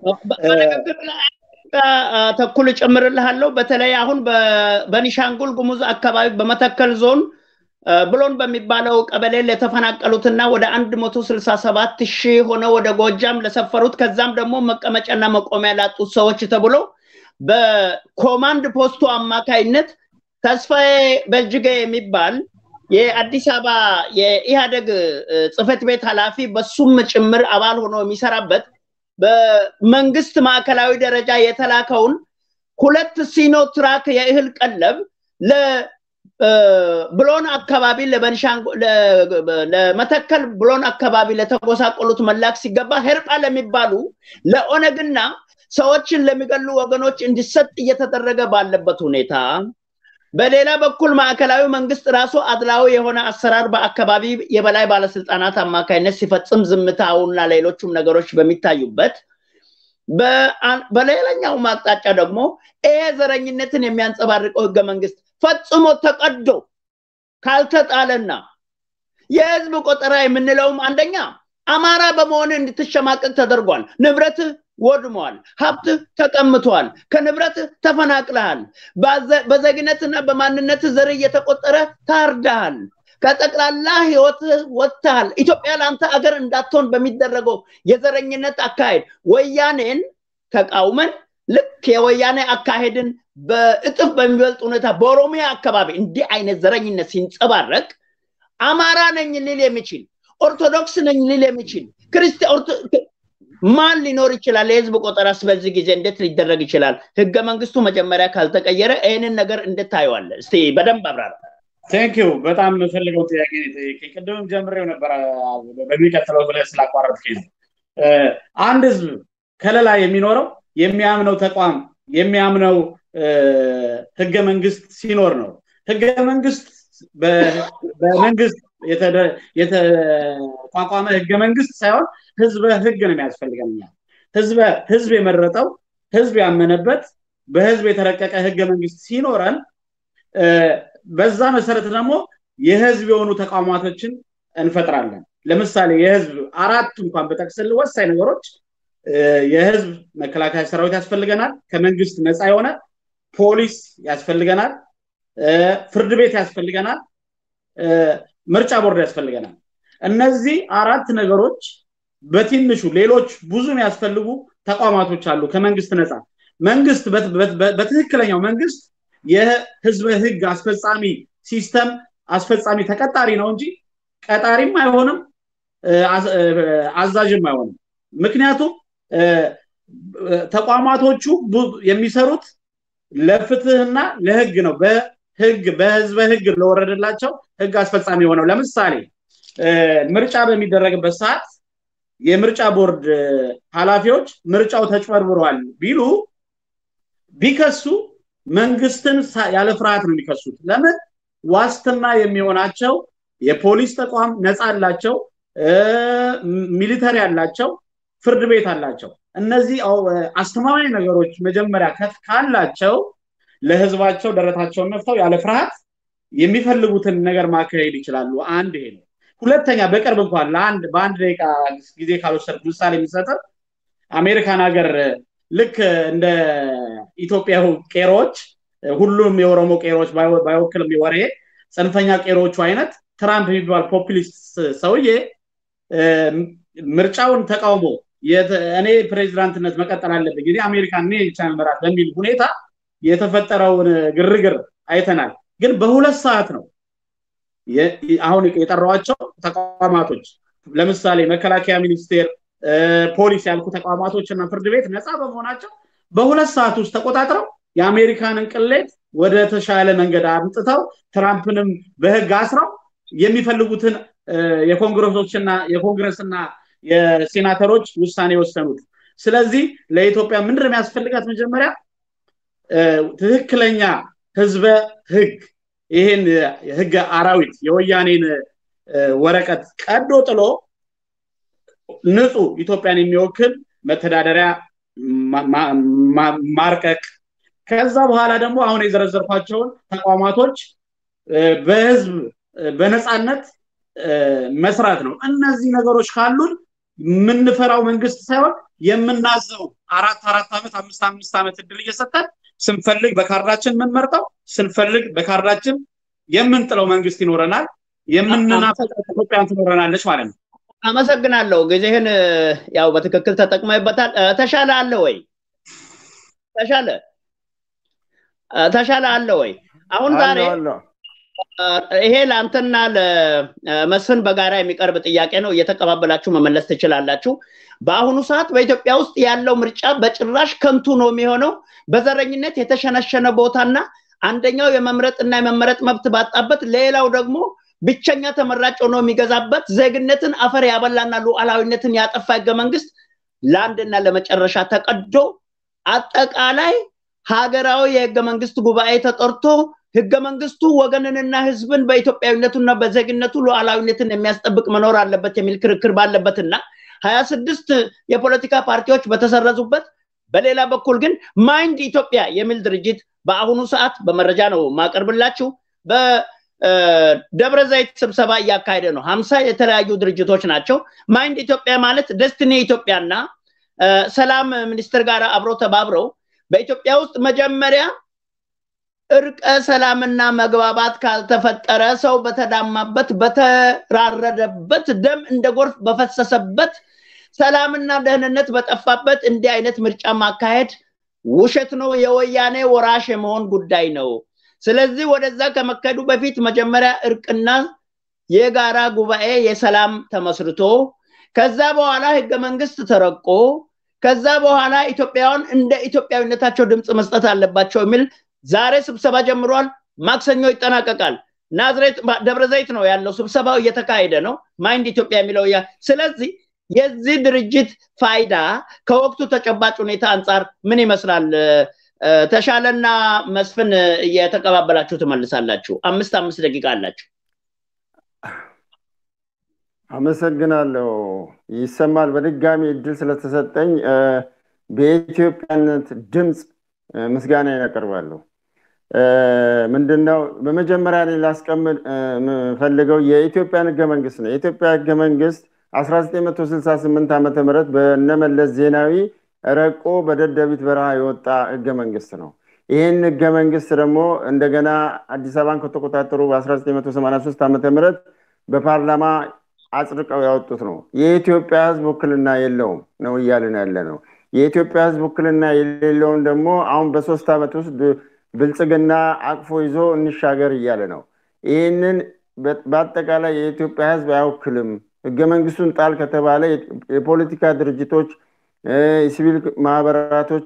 ተኩል እጨምርልሃለሁ። በተለይ አሁን በኒሻንጉል ጉሙዝ አካባቢ በመተከል ዞን ብሎን በሚባለው ቀበሌ ለተፈናቀሉትና ወደ አንድ መቶ ስልሳ ሰባት ሺህ ሆነ ወደ ጎጃም ለሰፈሩት ከዛም ደግሞ መቀመጫና መቆሚያ ላጡት ሰዎች ተብሎ በኮማንድ ፖስቱ አማካይነት ተስፋዬ በእጅገ የሚባል የአዲስ አበባ የኢህአደግ ጽህፈት ቤት ኃላፊ በሱም ጭምር አባል ሆኖ የሚሰራበት በመንግስት ማዕከላዊ ደረጃ የተላከውን ሁለት ሲኖ ትራክ የእህል ቀለብ ብሎን አካባቢ ለመተከል ብሎን አካባቢ ለተጎሳቆሉት መላክ ሲገባ ሄርጳ ለሚባሉ ለኦነግና ሰዎችን ለሚገሉ ወገኖች እንዲሰጥ እየተደረገ ባለበት ሁኔታ በሌላ በኩል ማዕከላዊ መንግስት ራሱ አድላዊ የሆነ አሰራር በአካባቢ የበላይ ባለስልጣናት አማካኝነት ሲፈጽም ዝምታውና ሌሎቹም ነገሮች በሚታዩበት በሌላኛው አቅጣጫ ደግሞ ይሄ ዘረኝነትን የሚያንጸባርቀው ህገ መንግስት ፈጽሞ ተቀዶ ካልተጣለና የህዝብ ቆጠራ የምንለውም አንደኛ አማራ በመሆን እንድትሸማቀቅ ተደርጓል። ንብረት ወድሟል። ሀብት ተቀምቷል። ከንብረት ተፈናቅለሃል። በዜግነትና በማንነት ዘር እየተቆጠረ ታርዳሃል። ከጠቅላላ ህይወት ወጥተሃል። ኢትዮጵያ ለአንተ አገር እንዳትሆን በሚደረገው የዘረኝነት አካሄድ ወያኔን ተቃውመን ልክ የወያኔ አካሄድን በእጥፍ በሚበልጥ ሁኔታ በኦሮሚያ አካባቢ እንዲህ አይነት ዘረኝነት ሲንጸባረቅ አማራ ነኝ ሊል የሚችል ኦርቶዶክስ ነኝ ሊል የሚችል ክርስቲያን ማን ሊኖር ይችላል? የህዝብ ቆጠራስ በዚህ ጊዜ እንዴት ሊደረግ ይችላል? ህገ መንግስቱ መጀመሪያ ካልተቀየረ ይህንን ነገር እንዴት ታየዋለህ? እስቲ በደንብ አብራራ። ቴንክ ዩ በጣም የምፈልገው ጥያቄ ቅድምም ጀምሬው ነበረ በሚቀጥለው ብለህ ስላቋረጥከኝ ነው። አንድ ህዝብ ከለላ የሚኖረው የሚያምነው ተቋም የሚያምነው ህገ መንግስት ሲኖር ነው። ህገ መንግስት በመንግስት የተቋቋመ ህገ መንግስት ሳይሆን ህዝበ ህግ ነው የሚያስፈልገን እኛ ህዝበ ህዝብ የመረጠው ህዝብ ያመነበት በህዝብ የተረቀቀ ህገ መንግስት ሲኖረን በዛ መሰረት ደግሞ የህዝብ የሆኑ ተቋማቶችን እንፈጥራለን ለምሳሌ የህዝብ አራት እንኳን በጠቅስል ወሳኝ ነገሮች የህዝብ መከላከያ ሰራዊት ያስፈልገናል ከመንግስት ነፃ የሆነ ፖሊስ ያስፈልገናል ፍርድ ቤት ያስፈልገናል ምርጫ ቦርድ ያስፈልገናል እነዚህ አራት ነገሮች በትንሹ ሌሎች ብዙ የሚያስፈልጉ ተቋማቶች አሉ ከመንግስት ነፃ መንግስት በትክክለኛው መንግስት የህዝበ ህግ አስፈጻሚ ሲስተም አስፈጻሚ ተቀጣሪ ነው እንጂ ቀጣሪም አይሆንም አዛዥም አይሆንም ምክንያቱም ተቋማቶቹ የሚሰሩት ለፍትህና ለህግ ነው በህግ በህዝበ ህግ ለወረደላቸው ህግ አስፈጻሚ የሆነው ለምሳሌ ምርጫ በሚደረግበት ሰዓት የምርጫ ቦርድ ኃላፊዎች ምርጫው ተጭበርብሯል ቢሉ ቢከሱ መንግስትን ያለ ፍርሃት ነው የሚከሱት ለምን ዋስትና የሚሆናቸው የፖሊስ ተቋም ነፃ አላቸው ሚሊተሪ አላቸው ፍርድ ቤት አላቸው እነዚህ አስተማማኝ ነገሮች መጀመሪያ ካላቸው ለህዝባቸው ደረታቸውን ነፍተው ያለ ፍርሃት የሚፈልጉትን ነገር ማካሄድ ይችላሉ አንድ ይሄ ነው ሁለተኛ በቅርብ እንኳን ለአንድ በአንድ ደቂቃ ጊዜ ካልወሰድ ምሳሌ የሚሰጥ አሜሪካን ሀገር ልክ እንደ ኢትዮጵያ ቄሮዎች ሁሉም የኦሮሞ ቄሮዎች ባይወክልም ወሬ ጽንፈኛ ቄሮዎቹ አይነት ትራምፕ የሚባል ፖፕሊስት ሰውዬ ምርጫውን ተቃውሞ እኔ ፕሬዚዳንትነት መቀጠል አለብኝ እኔ አሜሪካን እኔ ቻን መራት በሚል ሁኔታ የተፈጠረውን ግርግር አይተናል ግን በሁለት ሰዓት ነው አሁን የጠራዋቸው ተቋማቶች ለምሳሌ መከላከያ ሚኒስቴር ፖሊስ ያልኩ ተቋማቶች እና ፍርድ ቤት ነፃ በመሆናቸው በሁለት ሰዓት ውስጥ ተቆጣጥረው የአሜሪካንን ቅሌት ወደ ተሻለ መንገድ አምጥተው ትራምፕንም በህግ አስረው የሚፈልጉትን የኮንግረሶችና የኮንግረስና የሴናተሮች ውሳኔ የወሰኑት ስለዚህ ለኢትዮጵያ ምንድን የሚያስፈልጋት መጀመሪያ ትክክለኛ ህዝበ ህግ ይህን ህገ አራዊት የወያኔን ወረቀት ቀዶ ጥሎ ንጹህ ኢትዮጵያን የሚወክል መተዳደሪያ ማርቀቅ ከዛ በኋላ ደግሞ አሁን የዘረዘርኳቸውን ተቋማቶች በህዝብ በነፃነት መስራት ነው እነዚህ ነገሮች ካሉን የምንፈራው መንግስት ሳይሆን የምናዘው አራት አራት ዓመት አምስት አምስት ዓመት እድል እየሰጠን ስንፈልግ በካርዳችን የምንመርጠው ስንፈልግ በካርዳችን የምንጥለው መንግስት ይኖረናል የምንናፈቀው ኢትዮጵያን ትኖረናለች ማለት ነው አመሰግናለሁ ጊዜህን ያው በትክክል ተጠቅመበታል ተሻለ አለ ወይ ተሻለ ተሻለ አለ ወይ አሁን ዛሬ ይሄ ለአንተና ለመስፍን በጋራ የሚቀርብ ጥያቄ ነው እየተቀባበላችሁ መመለስ ትችላላችሁ በአሁኑ ሰዓት በኢትዮጵያ ውስጥ ያለው ምርጫ በጭራሽ ከንቱ ነው የሚሆነው በዘረኝነት የተሸነሸነ ቦታና አንደኛው የመምረጥና የመመረጥ መብት ባጣበት ሌላው ደግሞ ብቸኛ ተመራጭ ሆኖ የሚገዛበት ዜግነትን አፈር ያበላና ሉዓላዊነትን ያጠፋ ህገ መንግስት ለአንድና ለመጨረሻ ተቀዶ አጠቃላይ ሀገራዊ የህገ መንግስት ጉባኤ ተጠርቶ ህገ መንግስቱ ወገንንና ህዝብን በኢትዮጵያዊነቱና በዜግነቱ ሉዓላዊነትን የሚያስጠብቅ መኖር አለበት የሚል ክርክር ባለበትና ሀያ ስድስት የፖለቲካ ፓርቲዎች በተሰረዙበት በሌላ በኩል ግን ማይንድ ኢትዮጵያ የሚል ድርጅት በአሁኑ ሰዓት በመረጃ ነው ማቀርብላችሁ በደብረ ዘይት ስብሰባ እያካሄደ ነው ሀምሳ የተለያዩ ድርጅቶች ናቸው ማይንድ ኢትዮጵያ ማለት ደስትኒ ኢትዮጵያና ሰላም ሚኒስትር ጋር አብሮ ተባብረው በኢትዮጵያ ውስጥ መጀመሪያ እርቀ ሰላምና መግባባት ካልተፈጠረ ሰው በተዳማበት በተራረደበት ደም እንደ ጎርፍ በፈሰሰበት ሰላምና ደህንነት በጠፋበት እንዲህ አይነት ምርጫ ማካሄድ ውሸት ነው የወያኔ ወራሽ የመሆን ጉዳይ ነው ስለዚህ ወደዛ ከመካሄዱ በፊት መጀመሪያ እርቅና የጋራ ጉባኤ የሰላም ተመስርቶ ከዛ በኋላ ህገ መንግስት ተረቆ ከዛ በኋላ ኢትዮጵያውያን እንደ ኢትዮጵያዊነታቸው ድምፅ መስጠት አለባቸው የሚል ዛሬ ስብሰባ ጀምሯል ማክሰኞ ይጠናቀቃል ናዝሬት ደብረ ዘይት ነው ያለው ስብሰባው እየተካሄደ ነው ማይንድ ኢትዮጵያ የሚለው ስለዚህ የዚህ ድርጅት ፋይዳ ከወቅቱ ተጨባጭ ሁኔታ አንጻር ምን ይመስላል ተሻለና መስፍን እየተቀባበላችሁ ትመልሳላችሁ። አምስት አምስት ደቂቃ አላችሁ። አመሰግናለሁ። ይሰማል። በድጋሚ እድል ስለተሰጠኝ በኢትዮጵያነት ድምፅ ምስጋና ያቀርባለሁ። ምንድነው በመጀመሪያ ላይ ላስቀምጥ የምፈልገው የኢትዮጵያን ህገ መንግስት ነው። የኢትዮጵያ ህገ መንግስት 1968 ዓ ም በነመለስ ዜናዊ ረቆ በደደቢት በረሃ የወጣ ህገ መንግስት ነው። ይህን ህገ መንግስት ደግሞ እንደገና አዲስ አበባን ከተቆጣጠሩ በ1983 ዓ ም በፓርላማ አጽድቀው ያወጡት ነው። የኢትዮጵያ ህዝብ ውክልና የለውም ነው እያልን ያለ ነው። የኢትዮጵያ ህዝብ ውክልና የሌለውን ደግሞ አሁን በሶስት ዓመት ውስጥ ብልጽግና አቅፎ ይዞ እንሻገር እያለ ነው። ይህንን በአጠቃላይ የኢትዮጵያ ህዝብ አይወክልም። ህገ መንግስቱን ጣል ከተባለ የፖለቲካ ድርጅቶች፣ የሲቪል ማህበራቶች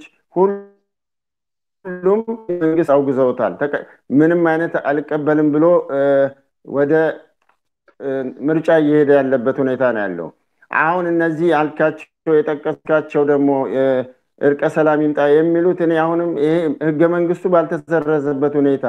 ሁሉም መንግስት አውግዘውታል። ምንም አይነት አልቀበልም ብሎ ወደ ምርጫ እየሄደ ያለበት ሁኔታ ነው ያለው። አሁን እነዚህ አልካቸው የጠቀስካቸው ደግሞ እርቀ ሰላም ይምጣ የሚሉት እኔ አሁንም ይሄ ህገ መንግስቱ ባልተሰረዘበት ሁኔታ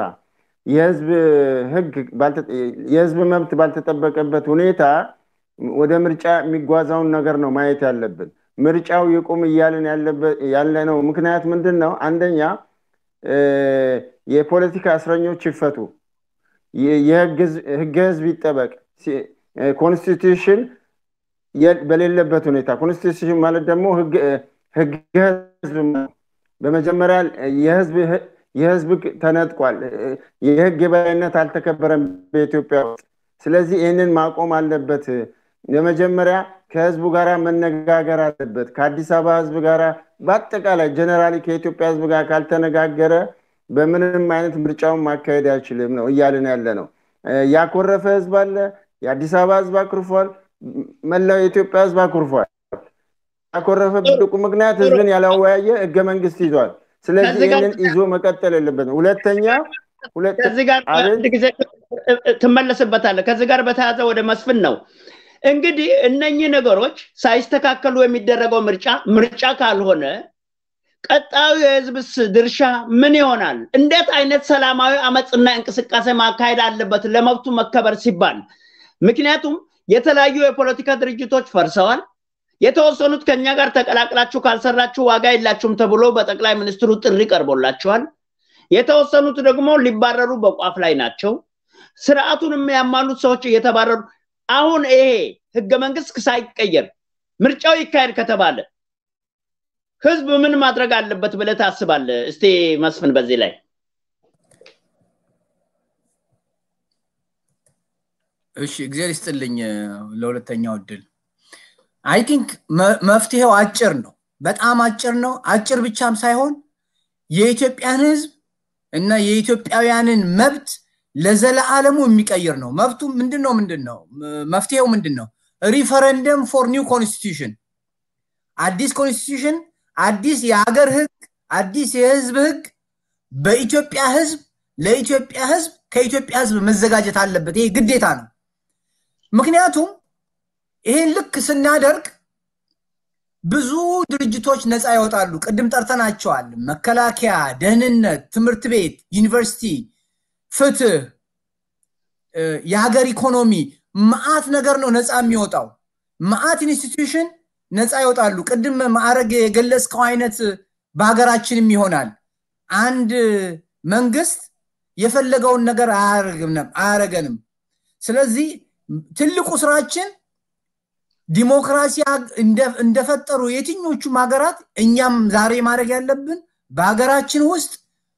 የህዝብ መብት ባልተጠበቀበት ሁኔታ ወደ ምርጫ የሚጓዛውን ነገር ነው ማየት ያለብን። ምርጫው ይቁም እያልን ያለ ነው። ምክንያት ምንድን ነው? አንደኛ የፖለቲካ እስረኞች ይፈቱ፣ ህገ ህዝብ ይጠበቅ፣ ኮንስቲቱሽን በሌለበት ሁኔታ ኮንስቲቱሽን ማለት ደግሞ ህገ ህዝብ በመጀመሪያ የህዝብ ተነጥቋል። የህግ የበላይነት አልተከበረም በኢትዮጵያ ውስጥ። ስለዚህ ይህንን ማቆም አለበት። የመጀመሪያ ከህዝቡ ጋር መነጋገር አለበት። ከአዲስ አበባ ህዝብ ጋር በአጠቃላይ ጀነራሊ ከኢትዮጵያ ህዝብ ጋር ካልተነጋገረ በምንም አይነት ምርጫውን ማካሄድ አይችልም ነው እያልን ያለ ነው። ያኮረፈ ህዝብ አለ። የአዲስ አበባ ህዝብ አኩርፏል። መላው የኢትዮጵያ ህዝብ አኩርፏል። ያኮረፈበት ምክንያት ህዝብን ያላወያየ ህገ መንግስት ይዟል። ስለዚህ ይህንን ይዞ መቀጠል የለበትም። ሁለተኛ ከዚህ ጋር አንድ ጊዜ ትመለስበታለህ። ከዚህ ጋር በተያያዘ ወደ መስፍን ነው እንግዲህ እነኚህ ነገሮች ሳይስተካከሉ የሚደረገው ምርጫ ምርጫ ካልሆነ ቀጣዩ የህዝብስ ድርሻ ምን ይሆናል? እንዴት አይነት ሰላማዊ አመፅና እንቅስቃሴ ማካሄድ አለበት ለመብቱ መከበር ሲባል? ምክንያቱም የተለያዩ የፖለቲካ ድርጅቶች ፈርሰዋል። የተወሰኑት ከኛ ጋር ተቀላቅላችሁ ካልሰራችሁ ዋጋ የላችሁም ተብሎ በጠቅላይ ሚኒስትሩ ጥሪ ቀርቦላቸዋል። የተወሰኑት ደግሞ ሊባረሩ በቋፍ ላይ ናቸው። ስርዓቱን የሚያማሉት ሰዎች እየተባረሩ አሁን ይሄ ህገ መንግስት ሳይቀየር ምርጫው ይካሄድ ከተባለ ህዝብ ምን ማድረግ አለበት ብለህ ታስባለህ? እስቲ መስፍን በዚህ ላይ እሺ፣ እግዚአብሔር ይስጥልኝ ለሁለተኛው እድል። አይ ቲንክ መፍትሄው አጭር ነው፣ በጣም አጭር ነው። አጭር ብቻም ሳይሆን የኢትዮጵያን ህዝብ እና የኢትዮጵያውያንን መብት ለዘለዓለሙ የሚቀይር ነው። መብቱ ምንድን ነው? ምንድን ነው መፍትሄው? ምንድን ነው? ሪፈረንደም ፎር ኒው ኮንስቲቱሽን፣ አዲስ ኮንስቲቱሽን፣ አዲስ የሀገር ህግ፣ አዲስ የህዝብ ህግ በኢትዮጵያ ህዝብ ለኢትዮጵያ ህዝብ ከኢትዮጵያ ህዝብ መዘጋጀት አለበት። ይሄ ግዴታ ነው። ምክንያቱም ይሄን ልክ ስናደርግ ብዙ ድርጅቶች ነፃ ይወጣሉ። ቅድም ጠርተናቸዋል። መከላከያ፣ ደህንነት፣ ትምህርት ቤት፣ ዩኒቨርሲቲ፣ ፍትህ፣ የሀገር ኢኮኖሚ መዓት ነገር ነው ነፃ የሚወጣው። መዓት ኢንስቲትዩሽን ነፃ ይወጣሉ። ቅድም ማዕረግ የገለጽከው አይነት በሀገራችንም ይሆናል። አንድ መንግስት የፈለገውን ነገር አያረገንም። ስለዚህ ትልቁ ስራችን ዲሞክራሲ እንደፈጠሩ የትኞቹም ሀገራት እኛም ዛሬ ማድረግ ያለብን በሀገራችን ውስጥ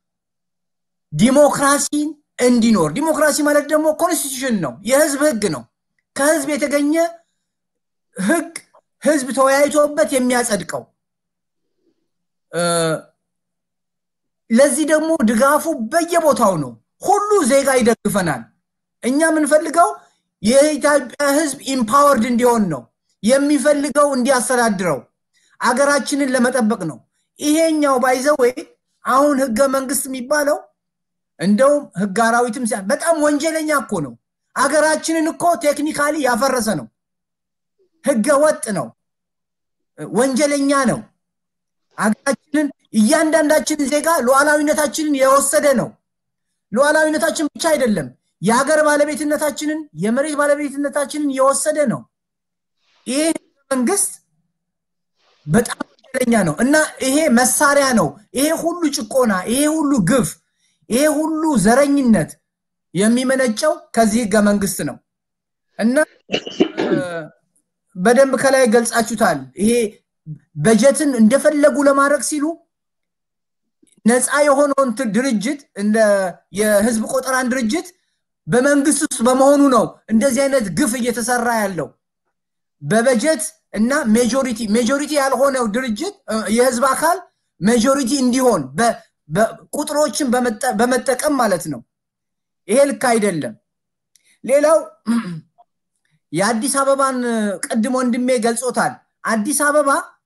ዲሞክራሲ እንዲኖር። ዲሞክራሲ ማለት ደግሞ ኮንስቲቱሽን ነው፣ የህዝብ ህግ ነው። ከህዝብ የተገኘ ህግ ህዝብ ተወያይቶበት የሚያጸድቀው። ለዚህ ደግሞ ድጋፉ በየቦታው ነው። ሁሉ ዜጋ ይደግፈናል። እኛ የምንፈልገው የኢትዮጵያ ህዝብ ኢምፓወርድ እንዲሆን ነው። የሚፈልገው እንዲያስተዳድረው አገራችንን ለመጠበቅ ነው። ይሄኛው ባይዘወይ አሁን ህገ መንግስት የሚባለው እንደውም ህግ አራዊትም በጣም ወንጀለኛ እኮ ነው። አገራችንን እኮ ቴክኒካሊ ያፈረሰ ነው። ህገ ወጥ ነው። ወንጀለኛ ነው። ሀገራችንን እያንዳንዳችንን ዜጋ ሉዓላዊነታችንን የወሰደ ነው። ሉዓላዊነታችን ብቻ አይደለም፣ የሀገር ባለቤትነታችንን የመሬት ባለቤትነታችንን የወሰደ ነው። ይሄ መንግስት በጣም ወንጀለኛ ነው እና ይሄ መሳሪያ ነው። ይሄ ሁሉ ጭቆና፣ ይሄ ሁሉ ግፍ፣ ይሄ ሁሉ ዘረኝነት የሚመነጨው ከዚህ ህገ መንግስት ነው እና በደንብ ከላይ ገልጻችሁታል። ይሄ በጀትን እንደፈለጉ ለማድረግ ሲሉ ነፃ የሆነውን ድርጅት እንደ የህዝብ ቆጠራን ድርጅት በመንግስት ውስጥ በመሆኑ ነው እንደዚህ አይነት ግፍ እየተሰራ ያለው። በበጀት እና ሜጆሪቲ ሜጆሪቲ ያልሆነው ድርጅት የህዝብ አካል ሜጆሪቲ እንዲሆን ቁጥሮችን በመጠቀም ማለት ነው። ይሄ ልክ አይደለም። ሌላው የአዲስ አበባን ቅድም ወንድሜ ገልጾታል። አዲስ አበባ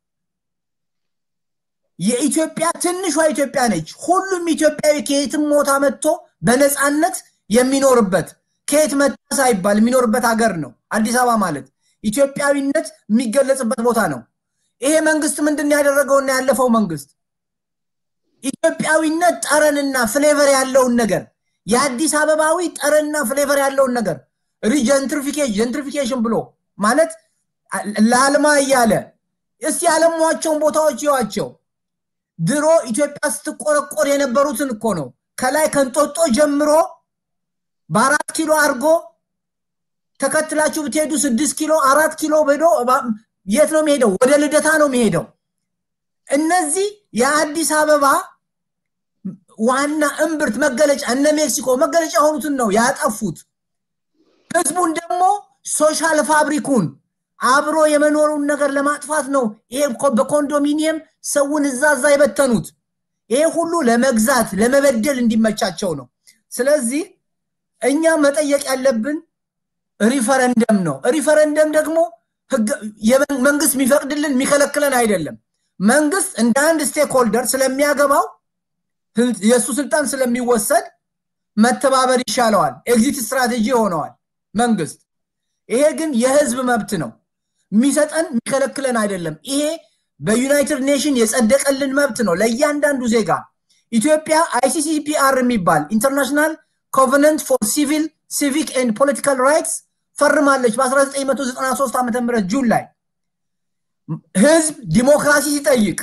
የኢትዮጵያ ትንሿ ኢትዮጵያ ነች። ሁሉም ኢትዮጵያዊ ከየትም ቦታ መጥቶ በነፃነት የሚኖርበት ከየት መጣ ሳይባል የሚኖርበት ሀገር ነው አዲስ አበባ ማለት ኢትዮጵያዊነት የሚገለጽበት ቦታ ነው። ይሄ መንግስት ምንድን ያደረገውና ያለፈው መንግስት ኢትዮጵያዊነት ጠረንና ፍሌቨር ያለውን ነገር የአዲስ አበባዊ ጠረንና ፍሌቨር ያለውን ነገር ጀንትሪፊኬሽን ብሎ ማለት ለአልማ እያለ እስቲ ያለሟቸውን ቦታዎች ይዋቸው። ድሮ ኢትዮጵያ ስትቆረቆር የነበሩትን እኮ ነው ከላይ ከንጦጦ ጀምሮ በአራት ኪሎ አድርጎ ተከትላችሁ ብትሄዱ ስድስት ኪሎ አራት ኪሎ ሄዶ የት ነው የሚሄደው? ወደ ልደታ ነው የሚሄደው። እነዚህ የአዲስ አበባ ዋና እምብርት መገለጫ እነ ሜክሲኮ መገለጫ የሆኑትን ነው ያጠፉት። ህዝቡን ደግሞ ሶሻል ፋብሪኩን አብሮ የመኖሩን ነገር ለማጥፋት ነው ይሄ በኮንዶሚኒየም ሰውን እዛ እዛ የበተኑት። ይሄ ሁሉ ለመግዛት ለመበደል እንዲመቻቸው ነው። ስለዚህ እኛ መጠየቅ ያለብን ሪፈረንደም ነው። ሪፈረንደም ደግሞ መንግስት የሚፈቅድልን የሚከለክለን አይደለም። መንግስት እንደ አንድ ስቴክ ሆልደር ስለሚያገባው የእሱ ስልጣን ስለሚወሰድ መተባበር ይሻለዋል። ኤግዚት ስትራቴጂ ሆነዋል መንግስት። ይሄ ግን የህዝብ መብት ነው። የሚሰጠን የሚከለክለን አይደለም። ይሄ በዩናይትድ ኔሽን የጸደቀልን መብት ነው ለእያንዳንዱ ዜጋ። ኢትዮጵያ አይሲሲፒአር የሚባል ኢንተርናሽናል ኮቨነንት ፎር ሲቪል ሲቪክ ኤንድ ፖለቲካል ራይትስ ፈርማለች በ1993 ዓ ም ጁን ላይ ህዝብ ዲሞክራሲ ሲጠይቅ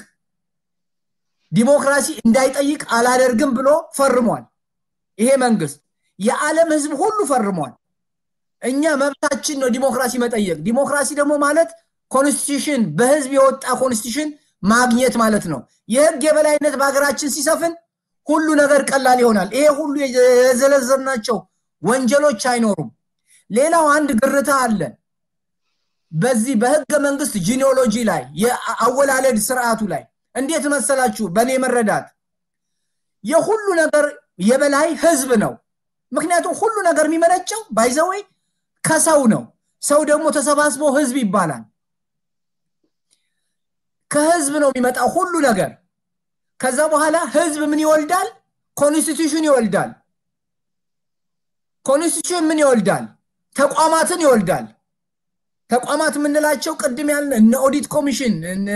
ዲሞክራሲ እንዳይጠይቅ አላደርግም ብሎ ፈርሟል። ይሄ መንግስት የዓለም ህዝብ ሁሉ ፈርሟል። እኛ መብታችን ነው ዲሞክራሲ መጠየቅ። ዲሞክራሲ ደግሞ ማለት ኮንስቲቱሽን በህዝብ የወጣ ኮንስቲቱሽን ማግኘት ማለት ነው። የህግ የበላይነት በሀገራችን ሲሰፍን ሁሉ ነገር ቀላል ይሆናል። ይሄ ሁሉ የዘለዘልናቸው ወንጀሎች አይኖሩም። ሌላው አንድ ግርታ አለ። በዚህ በህገ መንግስት ጂኒዮሎጂ ላይ የአወላለድ ስርዓቱ ላይ እንዴት መሰላችሁ? በእኔ መረዳት የሁሉ ነገር የበላይ ህዝብ ነው። ምክንያቱም ሁሉ ነገር የሚመነጨው ባይዘወይ ከሰው ነው። ሰው ደግሞ ተሰባስቦ ህዝብ ይባላል። ከህዝብ ነው የሚመጣው ሁሉ ነገር። ከዛ በኋላ ህዝብ ምን ይወልዳል? ኮንስቲቱሽን ይወልዳል። ኮንስቲቱሽን ምን ይወልዳል? ተቋማትን ይወልዳል። ተቋማት የምንላቸው ቅድም ያልን እነ ኦዲት ኮሚሽን፣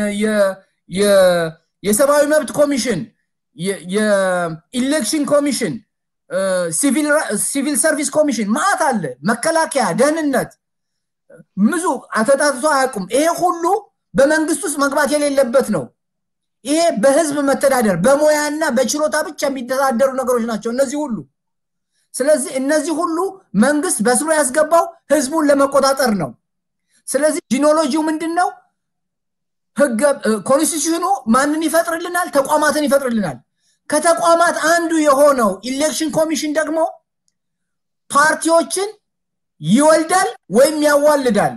የሰብአዊ መብት ኮሚሽን፣ የኢሌክሽን ኮሚሽን፣ ሲቪል ሰርቪስ ኮሚሽን ማአት አለ። መከላከያ፣ ደህንነት ብዙ አተጣጥቶ አያውቁም። ይሄ ሁሉ በመንግስት ውስጥ መግባት የሌለበት ነው። ይሄ በህዝብ መተዳደር በሙያና በችሎታ ብቻ የሚተዳደሩ ነገሮች ናቸው እነዚህ ሁሉ። ስለዚህ እነዚህ ሁሉ መንግስት በስሩ ያስገባው ህዝቡን ለመቆጣጠር ነው። ስለዚህ ጂኖሎጂው ምንድን ነው? ህገ ኮንስቲቱሽኑ ማንን ይፈጥርልናል? ተቋማትን ይፈጥርልናል። ከተቋማት አንዱ የሆነው ኢሌክሽን ኮሚሽን ደግሞ ፓርቲዎችን ይወልዳል ወይም ያዋልዳል።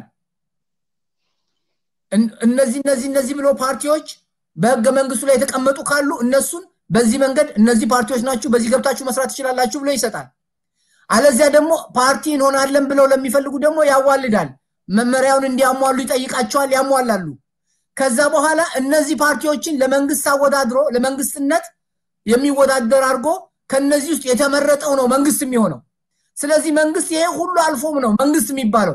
እነዚህ እነዚህ እነዚህ ብሎ ፓርቲዎች በህገ መንግስቱ ላይ የተቀመጡ ካሉ እነሱን በዚህ መንገድ እነዚህ ፓርቲዎች ናችሁ፣ በዚህ ገብታችሁ መስራት ትችላላችሁ ብሎ ይሰጣል። አለዚያ ደግሞ ፓርቲ እንሆናለን ብለው ለሚፈልጉ ደግሞ ያዋልዳል። መመሪያውን እንዲያሟሉ ይጠይቃቸዋል፣ ያሟላሉ። ከዛ በኋላ እነዚህ ፓርቲዎችን ለመንግስት አወዳድሮ ለመንግስትነት የሚወዳደር አድርጎ ከነዚህ ውስጥ የተመረጠው ነው መንግስት የሚሆነው። ስለዚህ መንግስት ይሄ ሁሉ አልፎም ነው መንግስት የሚባለው።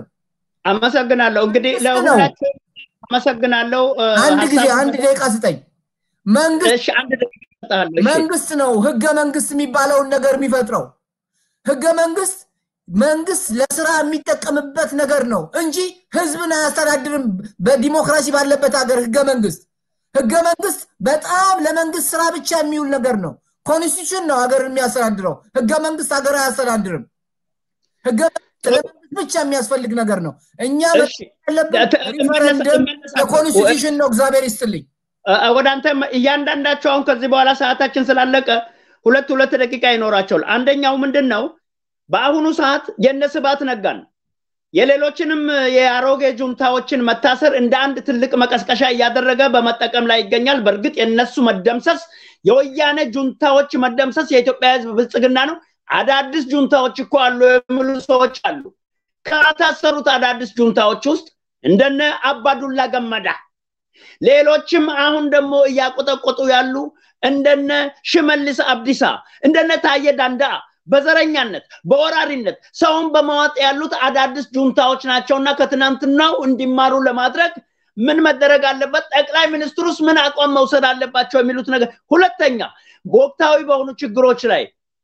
አመሰግናለሁ። እንግዲህ ለሁላችሁ አመሰግናለሁ። አንድ ጊዜ አንድ ደቂቃ ስጠኝ። መንግስት አንድ ደቂቃ እሰጥሃለሁ። እሺ። መንግስት ነው ህገ መንግስት የሚባለውን ነገር የሚፈጥረው። ህገ መንግስት መንግስት ለስራ የሚጠቀምበት ነገር ነው እንጂ ህዝብን አያስተዳድርም። በዲሞክራሲ ባለበት ሀገር ህገ መንግስት ህገ መንግስት በጣም ለመንግስት ስራ ብቻ የሚውል ነገር ነው። ኮንስቲቱሽን ነው ሀገር የሚያስተዳድረው። ህገ መንግስት ሀገር አያስተዳድርም። ህገ መንግስት ለመንግስት ብቻ የሚያስፈልግ ነገር ነው። እኛ እሺ። ያለብን ተ- ሪፈረንደም እመለሳለሁ። የኮንስቲቱሽን ነው። እግዚአብሔር ይስጥልኝ። እ- ወደ አንተ እያንዳንዳቸው አሁን ከዚህ በኋላ ሰዓታችን ስላለቀ ሁለት ሁለት ደቂቃ ይኖራቸዋል። አንደኛው ምንድን ነው? በአሁኑ ሰዓት የነ ስብሐት ነጋን የሌሎችንም የአሮጌ ጁንታዎችን መታሰር እንደ አንድ ትልቅ መቀስቀሻ እያደረገ በመጠቀም ላይ ይገኛል። በእርግጥ የነሱ መደምሰስ የወያኔ ጁንታዎች መደምሰስ የኢትዮጵያ ህዝብ ብልጽግና ነው። አዳዲስ ጁንታዎች እኮ አሉ የሚሉ ሰዎች አሉ። ከታሰሩት አዳዲስ ጁንታዎች ውስጥ እንደነ አባዱላ ገመዳ ሌሎችም አሁን ደግሞ እያቆጠቆጡ ያሉ እንደነ ሽመልስ አብዲሳ እንደነ ታየ ዳንዳ በዘረኛነት በወራሪነት ሰውን በማዋጥ ያሉት አዳዲስ ጁንታዎች ናቸውና ከትናንትናው እንዲማሩ ለማድረግ ምን መደረግ አለበት? ጠቅላይ ሚኒስትሩስ ምን አቋም መውሰድ አለባቸው? የሚሉት ነገር። ሁለተኛ በወቅታዊ በሆኑ ችግሮች ላይ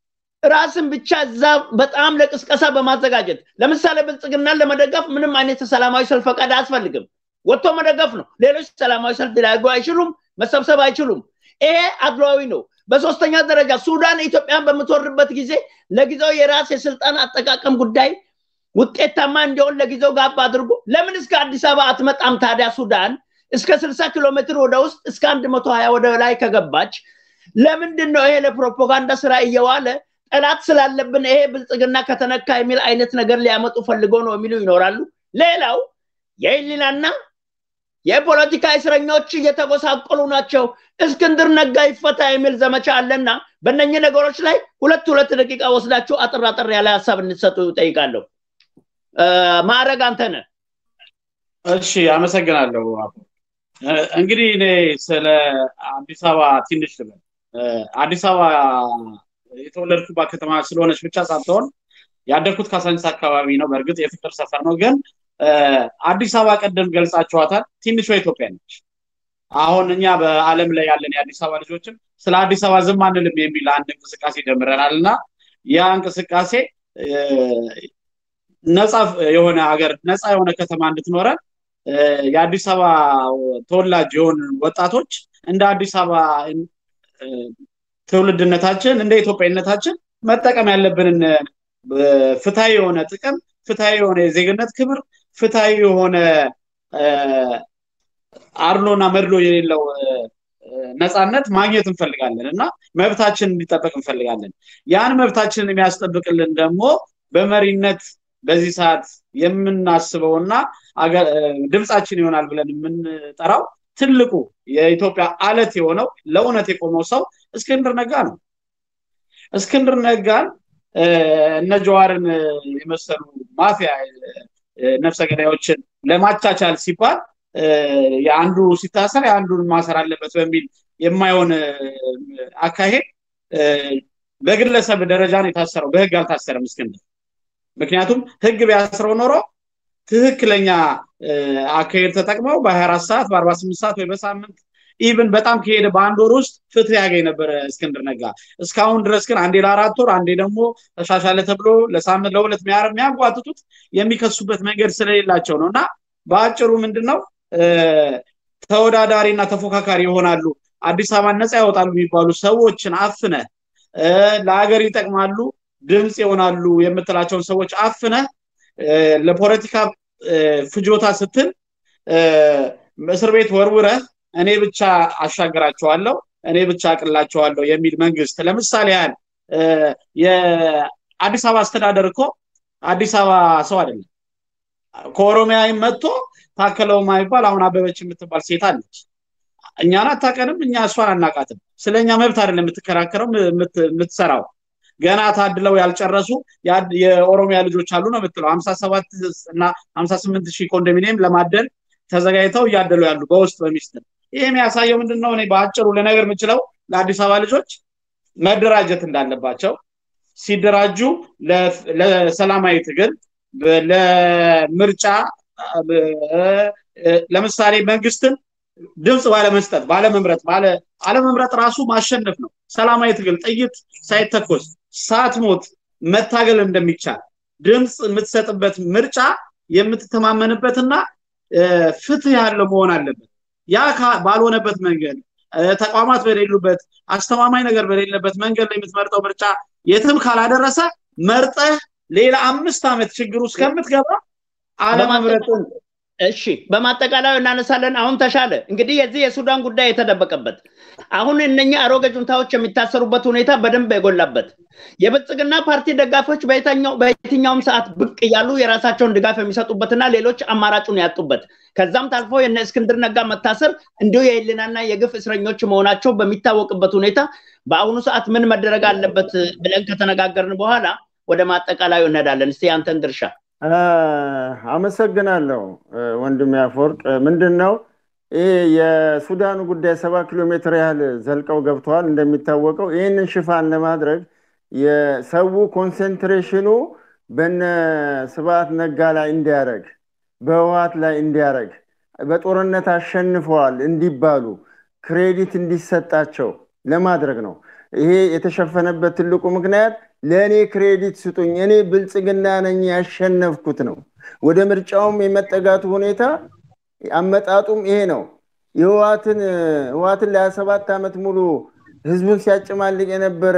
ራስን ብቻ እዛ በጣም ለቅስቀሳ በማዘጋጀት ለምሳሌ ብልጽግናን ለመደገፍ ምንም አይነት ሰላማዊ ሰልፍ ፈቃድ አያስፈልግም። ወጥቶ መደገፍ ነው። ሌሎች ሰላማዊ ሰልፍ ሊያደርጉ አይችሉም፣ መሰብሰብ አይችሉም። ይሄ አድሏዊ ነው። በሶስተኛ ደረጃ ሱዳን ኢትዮጵያን በምትወርበት ጊዜ ለጊዜው የራስ የስልጣን አጠቃቀም ጉዳይ ውጤታማ እንዲሆን ለጊዜው ጋብ አድርጎ ለምን እስከ አዲስ አበባ አትመጣም ታዲያ? ሱዳን እስከ ስልሳ ኪሎ ሜትር ወደ ውስጥ እስከ አንድ መቶ ሀያ ወደ ላይ ከገባች ለምንድን ነው ይሄ ለፕሮፓጋንዳ ስራ እየዋለ ጠላት ስላለብን ይሄ ብልጽግና ከተነካ የሚል አይነት ነገር ሊያመጡ ፈልገው ነው የሚሉ ይኖራሉ። ሌላው የህሊናና የፖለቲካ እስረኞች እየተጎሳቆሉ ናቸው፣ እስክንድር ነጋ ይፈታ የሚል ዘመቻ አለና በእነኚህ ነገሮች ላይ ሁለት ሁለት ደቂቃ ወስዳችሁ አጥር አጥር ያለ ሀሳብ እንድትሰጡ ጠይቃለሁ። ማዕረግ አንተ ነህ። እሺ፣ አመሰግናለሁ። እንግዲህ እኔ ስለ አዲስ አበባ ትንሽ ልበል። አዲስ አበባ የተወለድኩባት ከተማ ስለሆነች ብቻ ሳትሆን ያደግኩት ካሳንቺስ አካባቢ ነው። በእርግጥ የፍቅር ሰፈር ነው ግን አዲስ አበባ ቀደም ገልጻችኋታል። ትንሿ ኢትዮጵያ ነች። አሁን እኛ በዓለም ላይ ያለን የአዲስ አበባ ልጆችም ስለ አዲስ አበባ ዝም አንልም የሚል አንድ እንቅስቃሴ ጀምረናል እና ያ እንቅስቃሴ ነፃ የሆነ ሀገር ነፃ የሆነ ከተማ እንድትኖረን የአዲስ አበባ ተወላጅ የሆኑ ወጣቶች እንደ አዲስ አበባ ትውልድነታችን እንደ ኢትዮጵያዊነታችን መጠቀም ያለብንን ፍትሐዊ የሆነ ጥቅም ፍትሐዊ የሆነ የዜግነት ክብር ፍትሐዊ የሆነ አድሎና መድሎ የሌለው ነፃነት ማግኘት እንፈልጋለን እና መብታችን እንዲጠበቅ እንፈልጋለን። ያን መብታችንን የሚያስጠብቅልን ደግሞ በመሪነት በዚህ ሰዓት የምናስበውና ድምፃችን ይሆናል ብለን የምንጠራው ትልቁ የኢትዮጵያ አለት የሆነው ለእውነት የቆመው ሰው እስክንድር ነጋ ነው። እስክንድር ነጋን እነ ጀዋርን የመሰሉ ማፊያ ነፍሰ ገዳዮችን ለማቻቻል ሲባል የአንዱ ሲታሰር የአንዱን ማሰር አለበት በሚል የማይሆን አካሄድ በግለሰብ ደረጃ ነው የታሰረው። በህግ አልታሰረም እስክንድር። ምክንያቱም ህግ ቢያስረው ኖሮ ትክክለኛ አካሄድ ተጠቅመው በ24 ሰዓት በ48 ሰዓት ወይ በሳምንት ኢቭን በጣም ከሄደ በአንድ ወር ውስጥ ፍትህ ያገኝ ነበረ እስክንድር ነጋ። እስካሁን ድረስ ግን አንዴ ለአራት ወር አንዴ ደግሞ ተሻሻለ ተብሎ ለሳምንት ለሁለት የሚያጓትቱት የሚከሱበት መንገድ ስለሌላቸው ነው እና በአጭሩ ምንድን ነው ተወዳዳሪ እና ተፎካካሪ ይሆናሉ፣ አዲስ አበባን ነፃ ያወጣሉ የሚባሉ ሰዎችን አፍነ ለሀገር ይጠቅማሉ፣ ድምፅ ይሆናሉ የምትላቸውን ሰዎች አፍነ ለፖለቲካ ፍጆታ ስትል እስር ቤት ወርውረህ እኔ ብቻ አሻግራቸዋለሁ እኔ ብቻ አቅላቸዋለሁ የሚል መንግስት ለምሳሌ ያህል የአዲስ አበባ አስተዳደር እኮ አዲስ አበባ ሰው አይደለም። ከኦሮሚያ መጥቶ ታከለው ማይባል አሁን አበበች የምትባል ሴት አለች። እኛን አታቀንም፣ እኛ እሷን አናቃትም። ስለ እኛ መብት አይደለም የምትከራከረው የምትሰራው። ገና ታድለው ያልጨረሱ የኦሮሚያ ልጆች አሉ ነው የምትለው። ሀምሳ ሰባት እና ሀምሳ ስምንት ሺህ ኮንዶሚኒየም ለማደል ተዘጋጅተው እያደሉ ያሉ በውስጥ በሚስጥር። ይህ የሚያሳየው ምንድን ነው? እኔ በአጭሩ ልነገር የምችለው ለአዲስ አበባ ልጆች መደራጀት እንዳለባቸው ሲደራጁ ለሰላማዊ ትግል ለምርጫ ለምሳሌ መንግስትን ድምፅ ባለመስጠት ባለመምረጥ ባለ አለመምረጥ ራሱ ማሸነፍ ነው። ሰላማዊ ትግል ጥይት ሳይተኮስ ሳትሞት መታገል እንደሚቻል ድምፅ የምትሰጥበት ምርጫ የምትተማመንበትና ፍትህ ያለው መሆን አለበት። ያ ባልሆነበት መንገድ ተቋማት በሌሉበት አስተማማኝ ነገር በሌለበት መንገድ ላይ የምትመርጠው ምርጫ የትም ካላደረሰ መርጠህ ሌላ አምስት ዓመት ችግር ውስጥ ከምትገባ አለመምረጥን እሺ በማጠቃለያው እናነሳለን። አሁን ተሻለ እንግዲህ የዚህ የሱዳን ጉዳይ የተደበቀበት አሁን እነኛ አሮጌ ጁንታዎች የሚታሰሩበት ሁኔታ በደንብ የጎላበት የብልጽግና ፓርቲ ደጋፊዎች በየትኛውም ሰዓት ብቅ እያሉ የራሳቸውን ድጋፍ የሚሰጡበትና ሌሎች አማራጩን ያጡበት ከዛም ታልፎ የነ እስክንድር ነጋ መታሰር እንዲሁ የህሊናና የግፍ እስረኞች መሆናቸው በሚታወቅበት ሁኔታ በአሁኑ ሰዓት ምን መደረግ አለበት ብለን ከተነጋገርን በኋላ ወደ ማጠቃለያው እንሄዳለን። እስቲ አንተን ድርሻ አመሰግናለሁ ወንድም ያፈወርቅ። ምንድን ነው ይህ የሱዳኑ ጉዳይ ሰባ ኪሎ ሜትር ያህል ዘልቀው ገብተዋል። እንደሚታወቀው ይህንን ሽፋን ለማድረግ የሰው ኮንሰንትሬሽኑ በነ ስብሐት ነጋ ላይ እንዲያደረግ በህወሓት ላይ እንዲያደረግ በጦርነት አሸንፈዋል እንዲባሉ ክሬዲት እንዲሰጣቸው ለማድረግ ነው። ይሄ የተሸፈነበት ትልቁ ምክንያት ለእኔ ክሬዲት ስጡኝ፣ እኔ ብልጽግና ነኝ ያሸነፍኩት ነው። ወደ ምርጫውም የመጠጋቱ ሁኔታ አመጣጡም ይሄ ነው። የህወሓትን ህወሓትን ለሀያ ሰባት ዓመት ሙሉ ህዝቡን ሲያጨማልቅ የነበረ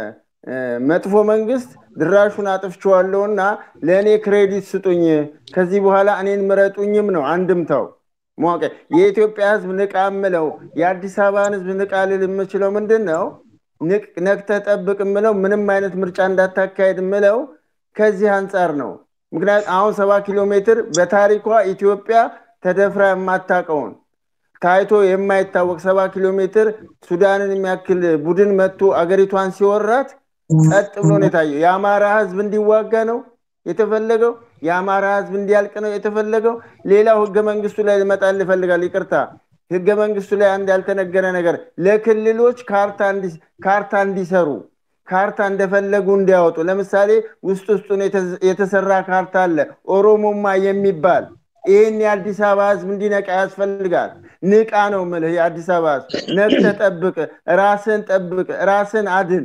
መጥፎ መንግስት ድራሹን አጥፍቼዋለሁ እና ለእኔ ክሬዲት ስጡኝ፣ ከዚህ በኋላ እኔን ምረጡኝም ነው አንድምታው። ማወቅ የኢትዮጵያ ህዝብ ንቃ ምለው የአዲስ አበባን ህዝብ ንቃ ልል የምችለው ምንድን ነው? ነቅተህ ጠብቅ ምለው ምንም አይነት ምርጫ እንዳታካሄድ ምለው ከዚህ አንጻር ነው። ምክንያት አሁን ሰባ ኪሎ ሜትር በታሪኳ ኢትዮጵያ ተደፍራ የማታውቀውን ታይቶ የማይታወቅ ሰባ ኪሎ ሜትር ሱዳንን የሚያክል ቡድን መጥቶ አገሪቷን ሲወራት ጸጥ ብሎ ነው የታየው። የአማራ ህዝብ እንዲዋጋ ነው የተፈለገው። የአማራ ህዝብ እንዲያልቅ ነው የተፈለገው። ሌላው ህገ መንግስቱ ላይ ልመጣል ይፈልጋል። ይቅርታ ህገ መንግስቱ ላይ አንድ ያልተነገረ ነገር ለክልሎች ካርታ እንዲሰሩ ካርታ እንደፈለጉ እንዲያወጡ። ለምሳሌ ውስጥ ውስጡን የተሰራ ካርታ አለ ኦሮሞማ የሚባል ይህን የአዲስ አበባ ህዝብ እንዲነቃ ያስፈልጋል። ንቃ ነው ምልህ። የአዲስ አበባ ህዝብ ነቅተህ ጠብቅ፣ ራስን ጠብቅ፣ ራስን አድን።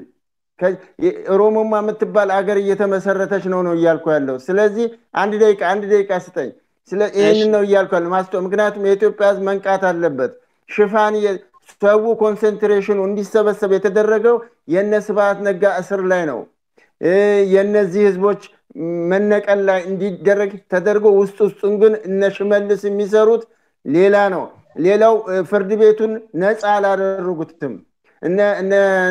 ኦሮሞማ የምትባል አገር እየተመሰረተች ነው ነው እያልኩ ያለው። ስለዚህ አንድ ደቂቃ አንድ ደቂቃ ስጠኝ። ይህንን ነው እያልኩ ያለው ማስቶ ምክንያቱም የኢትዮጵያ ህዝብ መንቃት አለበት። ሽፋን ሰው ኮንሰንትሬሽኑ እንዲሰበሰብ የተደረገው የነ ስብሐት ነጋ እስር ላይ ነው። የነዚህ ህዝቦች መነቀል ላይ እንዲደረግ ተደርጎ ውስጥ ውስጡን ግን እነ ሽመልስ የሚሰሩት ሌላ ነው። ሌላው ፍርድ ቤቱን ነፃ አላደረጉትም። እነ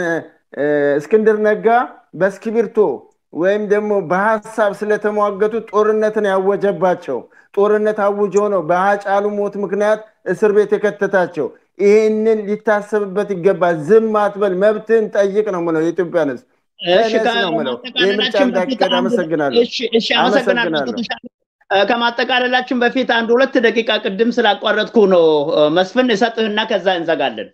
እስክንድር ነጋ በእስክሪብቶ ወይም ደግሞ በሀሳብ ስለተሟገቱ ጦርነትን ያወጀባቸው ጦርነት አውጆ ነው በሀጫሉ ሞት ምክንያት እስር ቤት የከተታቸው። ይህንን ሊታሰብበት ይገባል። ዝም አትበል፣ መብትህን ጠይቅ ነው ምለው የኢትዮጵያን ህዝብ ነው ምለው። ይህ ምርጫ እንዳይካሄድ አመሰግናለሁ። አመሰግናለሁ። ከማጠቃለላችን በፊት አንድ ሁለት ደቂቃ ቅድም ስላቋረጥኩ ነው መስፍን እሰጥህና ከዛ እንዘጋለን።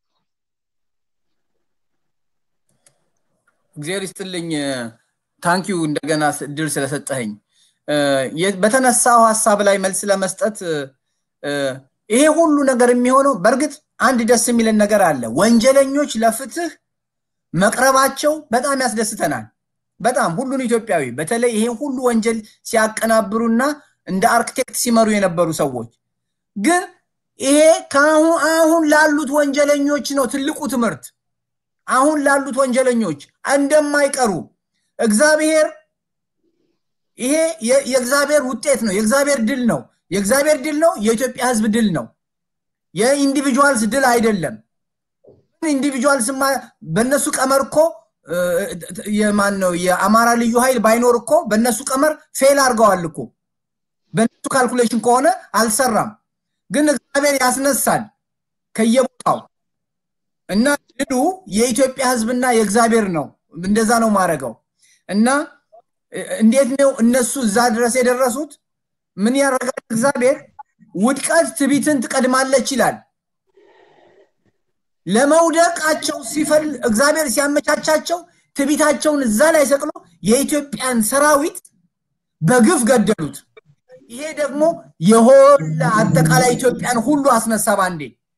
እግዚአብሔር ይስጥልኝ። ታንኪዩ እንደገና እድል ስለሰጠኸኝ። በተነሳው ሀሳብ ላይ መልስ ለመስጠት ይሄ ሁሉ ነገር የሚሆነው በእርግጥ አንድ ደስ የሚለን ነገር አለ። ወንጀለኞች ለፍትህ መቅረባቸው በጣም ያስደስተናል። በጣም ሁሉን ኢትዮጵያዊ በተለይ ይሄን ሁሉ ወንጀል ሲያቀናብሩና እንደ አርክቴክት ሲመሩ የነበሩ ሰዎች ግን ይሄ ከአሁን አሁን ላሉት ወንጀለኞች ነው ትልቁ ትምህርት። አሁን ላሉት ወንጀለኞች እንደማይቀሩ እግዚአብሔር ይሄ የእግዚአብሔር ውጤት ነው፣ የእግዚአብሔር ድል ነው። የእግዚአብሔር ድል ነው፣ የኢትዮጵያ ህዝብ ድል ነው። የኢንዲቪጁዋልስ ድል አይደለም። ኢንዲቪጁዋልስ በእነሱ ቀመር እኮ የማን ነው የአማራ ልዩ ኃይል ባይኖር እኮ በእነሱ ቀመር ፌል አድርገዋል እኮ በእነሱ ካልኩሌሽን ከሆነ አልሰራም። ግን እግዚአብሔር ያስነሳል ከየቦታው እና ድሉ የኢትዮጵያ ህዝብና የእግዚአብሔር ነው። እንደዛ ነው ማድረገው እና እንዴት ነው እነሱ እዛ ድረስ የደረሱት? ምን ያደርጋል እግዚአብሔር? ውድቀት ትቢትን ትቀድማለች ይላል። ለመውደቃቸው ሲፈል እግዚአብሔር ሲያመቻቻቸው ትቢታቸውን እዛ ላይ ሰቅሎ የኢትዮጵያን ሰራዊት በግፍ ገደሉት። ይሄ ደግሞ የሆለ አጠቃላይ ኢትዮጵያን ሁሉ አስነሳ ባንዴ።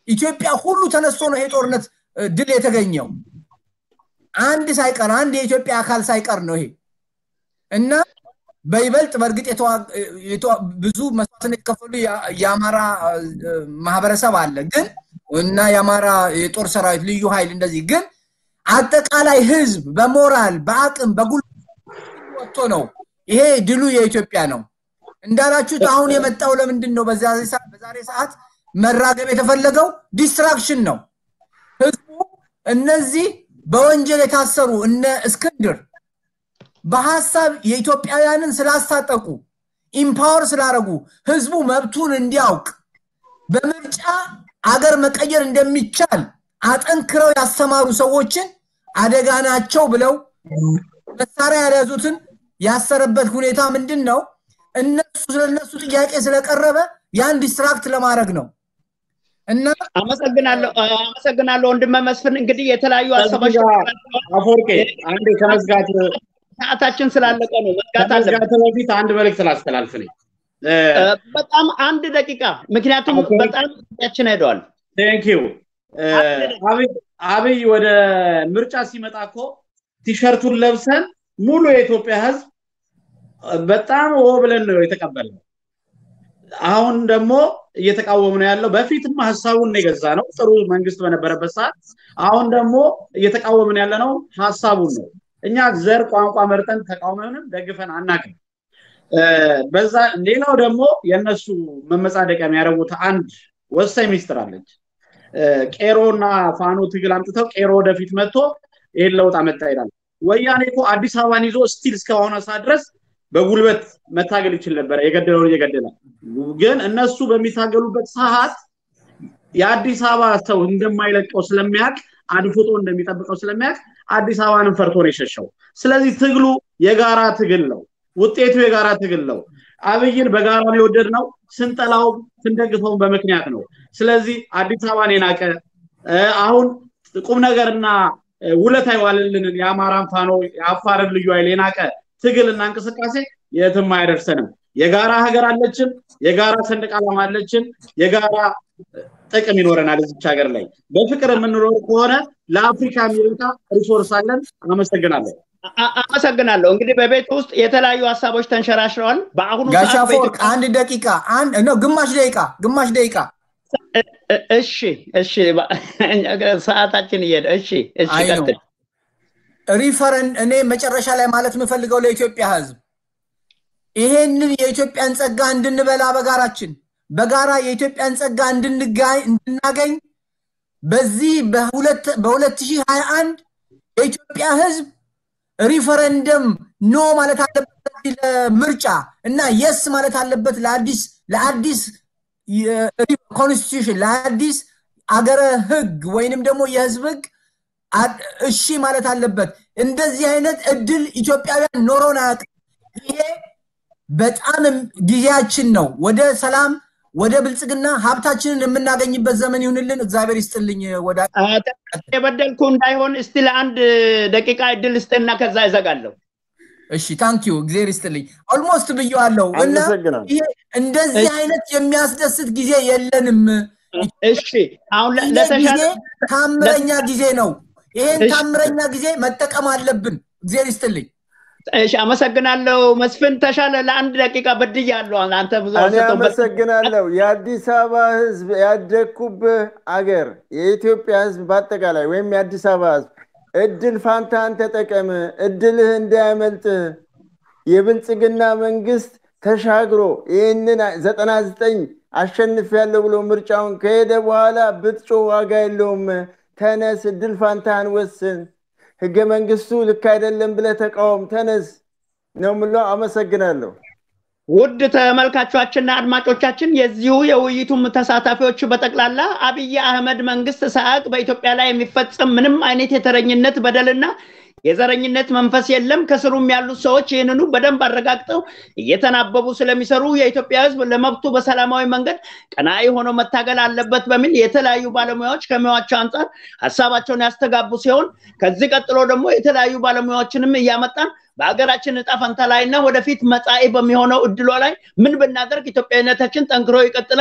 ኢትዮጵያ ሁሉ ተነስቶ ነው ይሄ ጦርነት ድል የተገኘው። አንድ ሳይቀር አንድ የኢትዮጵያ አካል ሳይቀር ነው ይሄ እና በይበልጥ በእርግጥ ብዙ መስዋዕትነት የከፈሉ የአማራ ማህበረሰብ አለ ግን እና የአማራ የጦር ሰራዊት ልዩ ኃይል እንደዚህ ግን አጠቃላይ ህዝብ በሞራል በአቅም በጉልበት ወጥቶ ነው ይሄ ድሉ የኢትዮጵያ ነው። እንዳላችሁት አሁን የመጣው ለምንድን ነው? በዛሬ ሰዓት መራገብ የተፈለገው ዲስትራክሽን ነው። ህዝቡ እነዚህ በወንጀል የታሰሩ እነ እስክንድር በሀሳብ የኢትዮጵያውያንን ስላስታጠቁ ኢምፓወር ስላደረጉ ህዝቡ መብቱን እንዲያውቅ በምርጫ አገር መቀየር እንደሚቻል አጠንክረው ያስተማሩ ሰዎችን አደጋ ናቸው ብለው መሳሪያ ያልያዙትን ያሰረበት ሁኔታ ምንድን ነው? እነሱ ስለነሱ ጥያቄ ስለቀረበ ያን ዲስትራክት ለማድረግ ነው። እና አመሰግናለሁ አመሰግናለሁ ወንድመ መስፍን። እንግዲህ የተለያዩ ሀሳቦች አፈወርቄ አንዴ ከመዝጋት ሰዓታችን ስላለቀ ነው መዝጋት አለ። ከመዝጋት በፊት አንድ መልእክት ላስተላልፍ ነኝ። በጣም አንድ ደቂቃ፣ ምክንያቱም በጣም ያችን ሄደዋል። ቴንክ ዩ አብይ ወደ ምርጫ ሲመጣ እኮ ቲሸርቱን ለብሰን ሙሉ የኢትዮጵያ ህዝብ በጣም ኦ ብለን ነው የተቀበልነው። አሁን ደግሞ እየተቃወሙ ነው ያለው። በፊትም ሀሳቡን የገዛ ነው ጥሩ መንግስት በነበረበት ሰዓት። አሁን ደግሞ እየተቃወምን ያለ ነው ሀሳቡን ነው። እኛ ዘር ቋንቋ መርጠን ተቃውመንም ደግፈን አናውቅም። በዛ ሌላው ደግሞ የእነሱ መመጻደቂያ የሚያደርጉት አንድ ወሳኝ ሚስጥር አለች። ቄሮና ፋኖ ትግል አምጥተው ቄሮ ወደፊት መጥቶ ይህን ለውጥ አመጣ ይላል። ወያኔ እኮ አዲስ አበባን ይዞ ስቲል እስከሆነ ሰዓት ድረስ በጉልበት መታገል ይችል ነበረ፣ የገደለውን እየገደለ ግን እነሱ በሚታገሉበት ሰዓት የአዲስ አበባ ሰው እንደማይለቀው ስለሚያውቅ አድፍጦ እንደሚጠብቀው ስለሚያውቅ አዲስ አበባንም ፈርቶ ነው የሸሸው። ስለዚህ ትግሉ የጋራ ትግል ነው። ውጤቱ የጋራ ትግል ነው። አብይን በጋራ ነው የወደድነው። ስንጠላው ስንደግፈውን በምክንያት ነው። ስለዚህ አዲስ አበባን የናቀ አሁን ቁም ነገርና ውለታ የዋለልንን የአማራን ፋኖ የአፋርን ልዩ ኃይል የናቀ ትግልና እንቅስቃሴ የትም አይደርሰንም። የጋራ ሀገር አለችን፣ የጋራ ሰንደቅ ዓላማ አለችን፣ የጋራ ጥቅም ይኖረናል እዚች ሀገር ላይ በፍቅር የምንኖር ከሆነ ለአፍሪካ የሚበቃ ሪሶርስ አለን። አመሰግናለሁ። አመሰግናለሁ። እንግዲህ በቤት ውስጥ የተለያዩ ሀሳቦች ተንሸራሽረዋል። በአሁኑ ጋሻ ፎርቅ አንድ ደቂቃ አንድ ነው ግማሽ ደቂቃ ግማሽ ደቂቃ እሺ እሺ፣ ሰዓታችን እየሄደ እሺ እሺ፣ ቀጥል። ሪፈረን እኔ መጨረሻ ላይ ማለት የምፈልገው ለኢትዮጵያ ሕዝብ ይሄንን የኢትዮጵያን ጸጋ እንድንበላ በጋራችን በጋራ የኢትዮጵያን ጸጋ እንድናገኝ በዚህ በ2021 የኢትዮጵያ ሕዝብ ሪፈረንደም ኖ ማለት አለበት ለምርጫ እና የስ ማለት አለበት ለአዲስ ለአዲስ ኮንስቲቱሽን ለአዲስ አገረ ህግ ወይንም ደግሞ የህዝብ ህግ እሺ ማለት አለበት። እንደዚህ አይነት እድል ኢትዮጵያውያን ኖሮን አያውቅም። ይሄ በጣም ጊዜያችን ነው። ወደ ሰላም ወደ ብልጽግና ሀብታችንን የምናገኝበት ዘመን ይሁንልን። እግዚአብሔር ይስጥልኝ። ወደ የበደልኩ እንዳይሆን እስቲ ለአንድ ደቂቃ እድል ስጥና ከዛ ይዘጋለሁ። እሺ ታንኪዩ እግዚአብሔር ይስጥልኝ። ኦልሞስት ብየዋለሁ እና ይሄ እንደዚህ አይነት የሚያስደስት ጊዜ የለንም። እሺ አሁን ጊዜ ታምረኛ ጊዜ ነው። ይሄን ታምረኛ ጊዜ መጠቀም አለብን። እግዚአብሔር ይስጥልኝ። እሺ አመሰግናለሁ። መስፍን ተሻለ ለአንድ ደቂቃ በድያለሁ። አንተ ብዙ እኔ አመሰግናለሁ። የአዲስ አበባ ህዝብ ያደግኩብህ አገር የኢትዮጵያ ህዝብ በአጠቃላይ ወይም የአዲስ አበባ ህዝብ እድል ፋንታን ተጠቀም፣ እድልህ እንዳያመልጥህ። የብልጽግና መንግስት ተሻግሮ ይህንን ዘጠና ዘጠኝ አሸንፍ ያለው ብሎ ምርጫውን ከሄደ በኋላ ብትጮ ዋጋ የለውም። ተነስ፣ እድል ፋንታህን ወስን። ህገ መንግስቱ ልክ አይደለም ብለህ ተቃወም፣ ተነስ ነው ምለው። አመሰግናለሁ። ውድ ተመልካቾችና አድማጮቻችን የዚሁ የውይይቱም ተሳታፊዎች በጠቅላላ አብይ አህመድ መንግስት ሳያውቅ በኢትዮጵያ ላይ የሚፈጸም ምንም አይነት የተረኝነት በደልና የዘረኝነት መንፈስ የለም። ከስሩም ያሉት ሰዎች ይህንኑ በደንብ አረጋግጠው እየተናበቡ ስለሚሰሩ የኢትዮጵያ ህዝብ ለመብቱ በሰላማዊ መንገድ ቀናኢ ሆኖ መታገል አለበት በሚል የተለያዩ ባለሙያዎች ከሙያቸው አንጻር ሀሳባቸውን ያስተጋቡ ሲሆን ከዚህ ቀጥሎ ደግሞ የተለያዩ ባለሙያዎችንም እያመጣን በሀገራችን እጣ ፈንታ ላይ እና ወደፊት መጻኢ በሚሆነው እድሏ ላይ ምን ብናደርግ ኢትዮጵያዊነታችን ጠንክሮ ይቀጥላል፣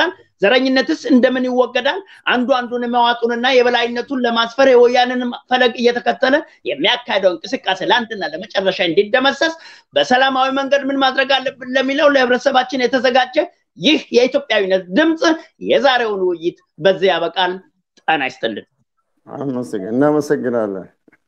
ዘረኝነትስ እንደምን ይወገዳል? አንዱ አንዱን መዋጡንና የበላይነቱን ለማስፈር የወያንን ፈለግ እየተከተለ የሚያካሄደው እንቅስቃሴ ለአንድና ለመጨረሻ እንዲደመሰስ በሰላማዊ መንገድ ምን ማድረግ አለብን ለሚለው ለህብረተሰባችን የተዘጋጀ ይህ የኢትዮጵያዊነት ድምፅ የዛሬውን ውይይት በዚህ ያበቃል። ጤና ይስጥልን። እናመሰግናለን።